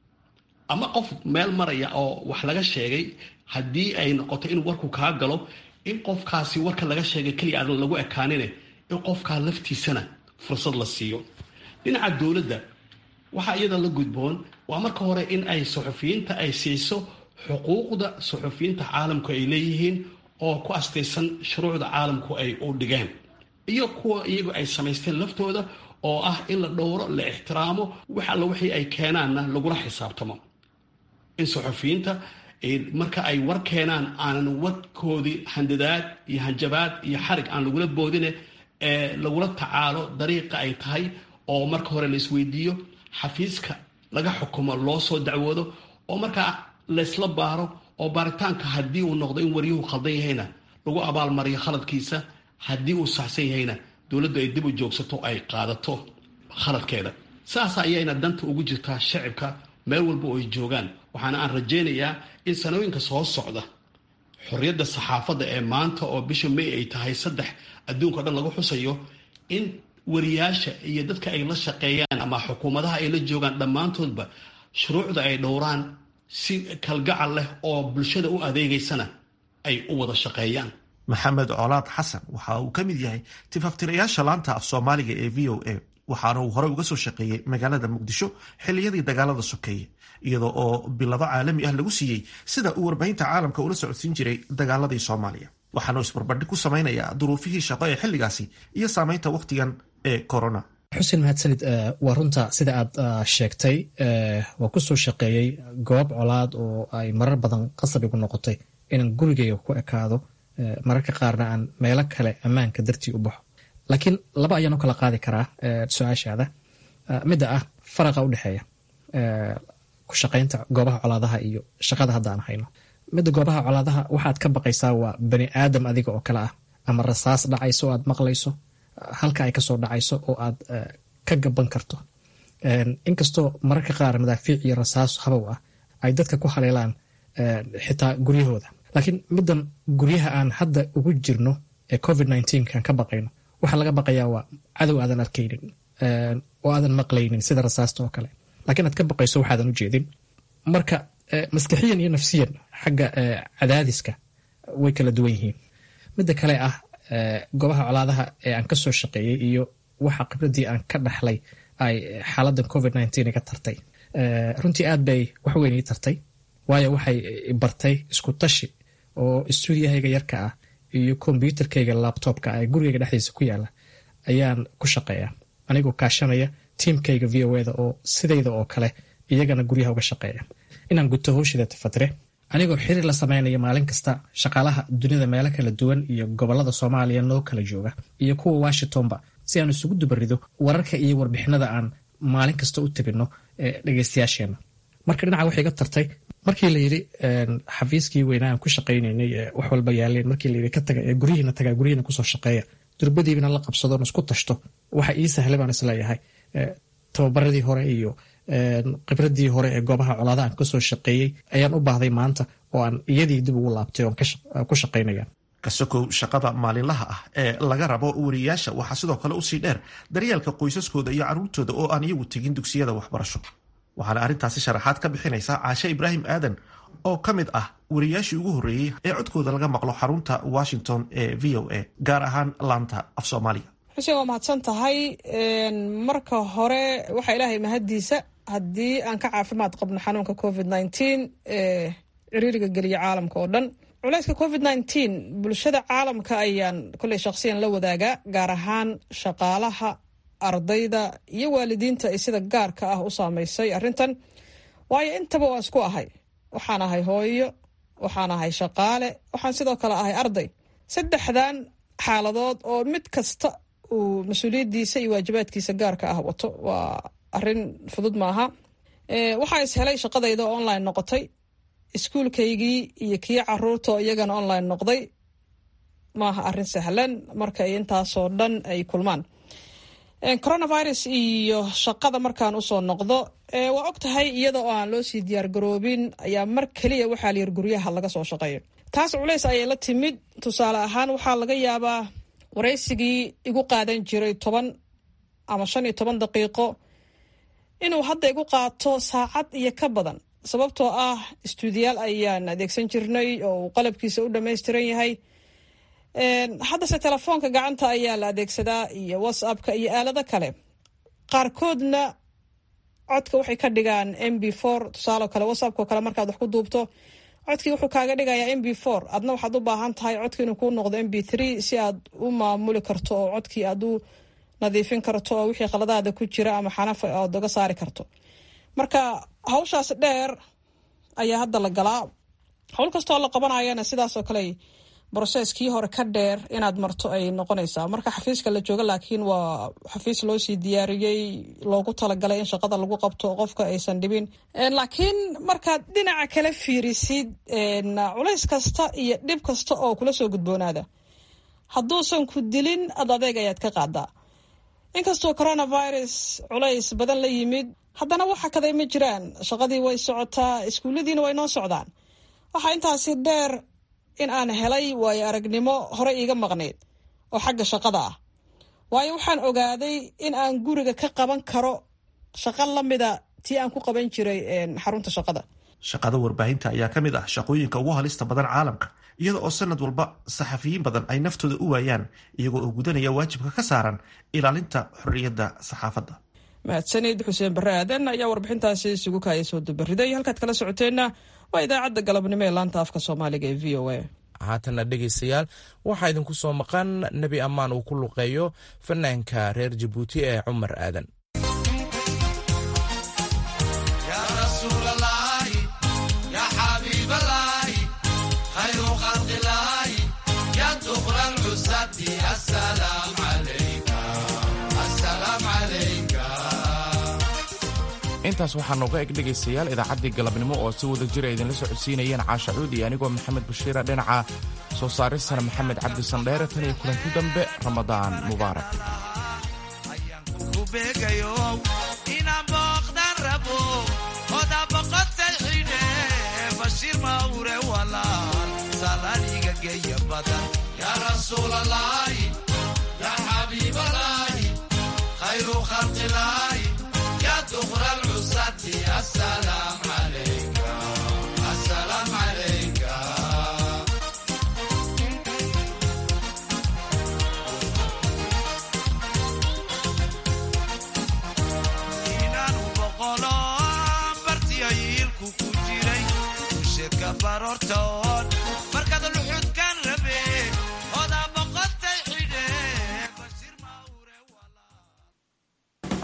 ama qof meel maraya oo wax laga sheegay haddii ay noqoto in warku kaa galo in qofkaasi warka laga sheegay keliya aadan lagu ekaanine in qofkaa laftiisana fursad la siiyo dhinaca dowladda waxaa iyada la gudboon waa marka hore in ay suxufiyiinta ay siiso xuquuqda suxufiyiinta caalamku ay leeyihiin oo ku astaysan shuruucda caalamku ay u dhigeen iyo kuwa iyagu ay samaysteen laftooda oo ah in la dhowro la ixtiraamo wax alla wixii ay keenaanna lagula xisaabtamo in suxufiyiinta marka ay war keenaan aanan warkoodii handadaad iyo hanjabaad iyo xarig aan lagula boodine ee lagula tacaalo dariiqa ay tahay oo marka hore la isweydiiyo xafiiska laga xukumo loo soo dacwoodo oo markaa laysla baaro oo baaritaanka haddii uu noqdo in waryuhu khaldan yahayna lagu abaalmariyo khaladkiisa haddii uu saxsan yahayna dowladdu ay dib u joogsato ay qaadato khaladkeeda saas ayayna danta ugu jirtaa shacibka meel walba oo ay joogaan waxaana aan rajaynayaa in sanooyinka soo socda xorriyadda saxaafadda ee maanta oo bisha may ay tahay saddex adduunka o dhan lagu xusayo in wariyaasha iyo dadka ay la shaqeeyaan ama xukuumadaha ay la joogaan dhammaantoodba shuruucda ay dhowraan si kalgacal leh oo bulshada u adeegaysana ay u wada shaqeeyaan maxamed colaad xasan waxa uu ka mid yahay tifaftirayaasha laanta af soomaaliga ee v o a waxaana uu horey uga soo shaqeeyey magaalada muqdisho xilliyadii dagaalada sokeeye iyadoo oo bilado caalami ah lagu siiyey sida uu warbaahinta caalamka ula socodsiin jiray dagaaladii soomaaliya waxaanu isbarbardhig ku samaynayaa duruufihii shaqo ee xilligaasi iyo saameynta wakhtigan ee corona xuseen mahadsanid waa runta sida aad sheegtay waa kusoo shaqeeyey goob colaad oo ay marar badan qasab igu noqotay inaan gurigayga ku ekaado mararka qaarna aan meelo kale ammaanka dartii u baxo laakiin laba ayaan u kala qaadi karaa su-aashaada midda ah faraqa u dhexeeya ku shaqaynta goobaha colaadaha iyo shaqada hadda aan hayno midda goobaha colaadaha waxaad ka baqaysaa waa bani aadam adiga oo kale ah ama rasaas dhacayso oo aad maqlayso halka ay kasoo dhacayso oo aad ka gaban karto inkastoo mararka qaar madaafiic iyo rasaas habow ah ay dadka ku haleelaan xitaa guryahooda laakiin middan guryaha aan hadda ugu jirno ee covid kan ka baqayno waxaa laga baqayaa waa cadow aadan arkaynin oo aadan maqlaynin sida rasaasta oo kale lakiin aad ka baqayso waxaadan u jeedin marka maskaxiyan iyo nafsiyan xagga cadaadiska way kala duwan yihiin midda kale ah goobaha colaadaha ee aan kasoo shaqeeyey iyo waxa khibradii aan ka dhaxlay ay xaaladan covid nteen iga tartay runtii aad bay wax weyn ii tartay waayo waxay bartay isku tashi oo stuudiyahayga yarka ah iyo kombyuutarkayga labtobka ee gurigayga dhexdiisa ku yaala ayaan ku shaqeeya anigoo kaashanaya tiimkayga v o eda oo sidayda oo kale iyagana guryaha uga shaqeeya inaan guto howshida tafatire anigoo xiriir la sameynaya maalin kasta shaqaalaha dunida meelo kala duwan iyo gobolada soomaaliya noo kala jooga iyo kuwa washingtonba si aan isugu dubarido wararka iyo warbixinada aan maalin kasta u tabino dhegeystayaasheena marka dhinaca waxay iga tartay markii la yidhi xafiiskii weynaa aan ku shaqaynaynay wax walba yaaleen markii layidhi ka taga ee guryihiina tagaa guryihiina kusoo shaqeeya durbadiibina la qabsado isku tashto waxa ii sahlay baan isleeyahay tababaradii hore iyo khibradii hore ee goobaha colaada aan kasoo shaqeeyey ayaan u baahday maanta oo aan iyadii dib ugu laabtay oon ku shaqaynaya kasakow shaqada maalinlaha ah ee laga rabo wariyayaasha waxaa sidoo kale usii dheer daryeelka qoysaskooda iyo carruurtooda oo aan iyagu tegin dugsiyada waxbarasho waxaana arrintaasi sharaxaad ka bixinaysaa caashe ibraahim aadan oo ka mid ah wariyayaashii ugu horreeyey ee codkooda laga maqlo xarunta washington ee v o a gaar ahaan laanta af soomaaliga xuseen waa mahadsan tahay marka hore waxaa ilaahay mahaddiisa haddii aan ka caafimaad qabno xanuunka covid nteen ee ciriiriga geliya caalamka oo dhan culayska covid nteen bulshada caalamka ayaan kolley shakhsiyan la wadaagaa gaar ahaan shaqaalaha ardayda iyo waalidiinta ay sida gaarka ah u saameysay arrintan waayo intaba waa isku ahay waxaan ahay hooyo waxaan ahay shaqaale waxaan sidoo kale ahay arday saddexdan xaaladood oo mid kasta uu mas-uuliyaddiisa iyo waajibaadkiisa gaarka ah wato waa arrin fudud maaha waxaa is helay shaqadayda oo online noqotay iskuulkaygii iyo kii caruurta oo iyagana online noqday maaha arrin sahlan marka ay intaasoo dhan ay kulmaan coronavirus iyo shaqada markaan usoo noqdo waa og tahay iyada oo aan loo sii diyaargaroobin ayaa mar keliya waxaa layir guryaha laga soo shaqeeyo taas culays ayay la timid tusaale ahaan waxaa laga yaabaa waraysigii igu qaadan jiray toban ama shan iyo toban daqiiqo inuu hadda igu qaato saacad iyo ka badan sababtoo ah istuudiyaal ayaan adeegsan jirnay oo uu qalabkiisa u dhammaystiran yahay haddase telefoonka gacanta ayaa la adeegsadaa iyo whatsappka iyo aalado kale qaarkoodna codka waxay ka dhigaan m b for tusaaleo kale whatsappko kale markaad wax ku duubto codkii wuxuu kaaga dhigayaa m b for adna waxaad u baahan tahay codki inuu kuu noqdo m b three si aad u maamuli karto oo codkii aad u nadiifin karto oo wixii khaladaada ku jira ama xanafa aad oga saari karto marka hawshaas dheer ayaa hadda la galaa howl kastoo la qabanayana sidaas oo kale broseskii hore ka dheer inaad marto ay noqonaysaa marka xafiiska la jooga laakiin waa xafiis loo sii diyaariyey loogu talagalay in shaqada lagu qabto qofka aysan dhibin laakiin markaad dhinaca kala fiirisid culays kasta iyo dhib kasta oo kula soo gudboonaada hadduusan ku dilin ad adeeg ayaad ka qaadaa inkastoo coronavirus culays badan la yimid haddana waxa kaday ma jiraan shaqadii way socotaa iskuulladiina way noo socdaan waxaa intaasi dheer in aan helay waayo aragnimo hore iiga maqnayd oo xagga shaqada ah waayo waxaan ogaaday in aan guriga ka qaban karo shaqo lamida tii aan ku qaban jiray xarunta shaqada shaqada warbaahinta ayaa ka mid ah shaqooyinka ugu halista badan caalamka iyada oo sanad walba saxafiyiin badan ay naftooda u waayaan iyagoo oo gudanaya waajibka ka saaran ilaalinta xorriyadda saxaafadda mahadsanid xuseen barre aadan ayaa warbixintaasi isugu kaaya soo dubariday halkaad kala socoteenna waa idaacadda galabnimo ee laanta afka soomaaliga ee v o a haatanna dhegaystayaal waxaa idinku soo maqan nebi ammaan uu ku luqeeyo fanaanka reer jabuuti ee cumar aadan intaas waxaa nooga eg dhegaystayaal idaacaddii galabnimo oo si wada jira idinla socodsiinayeen caasha cuud iyo anigoo maxamed bashiira dhinaca soo saaristana maxamed cabdi sandheere tan iyo kulanti dambe ramadaan mubaarak geedka baroortoon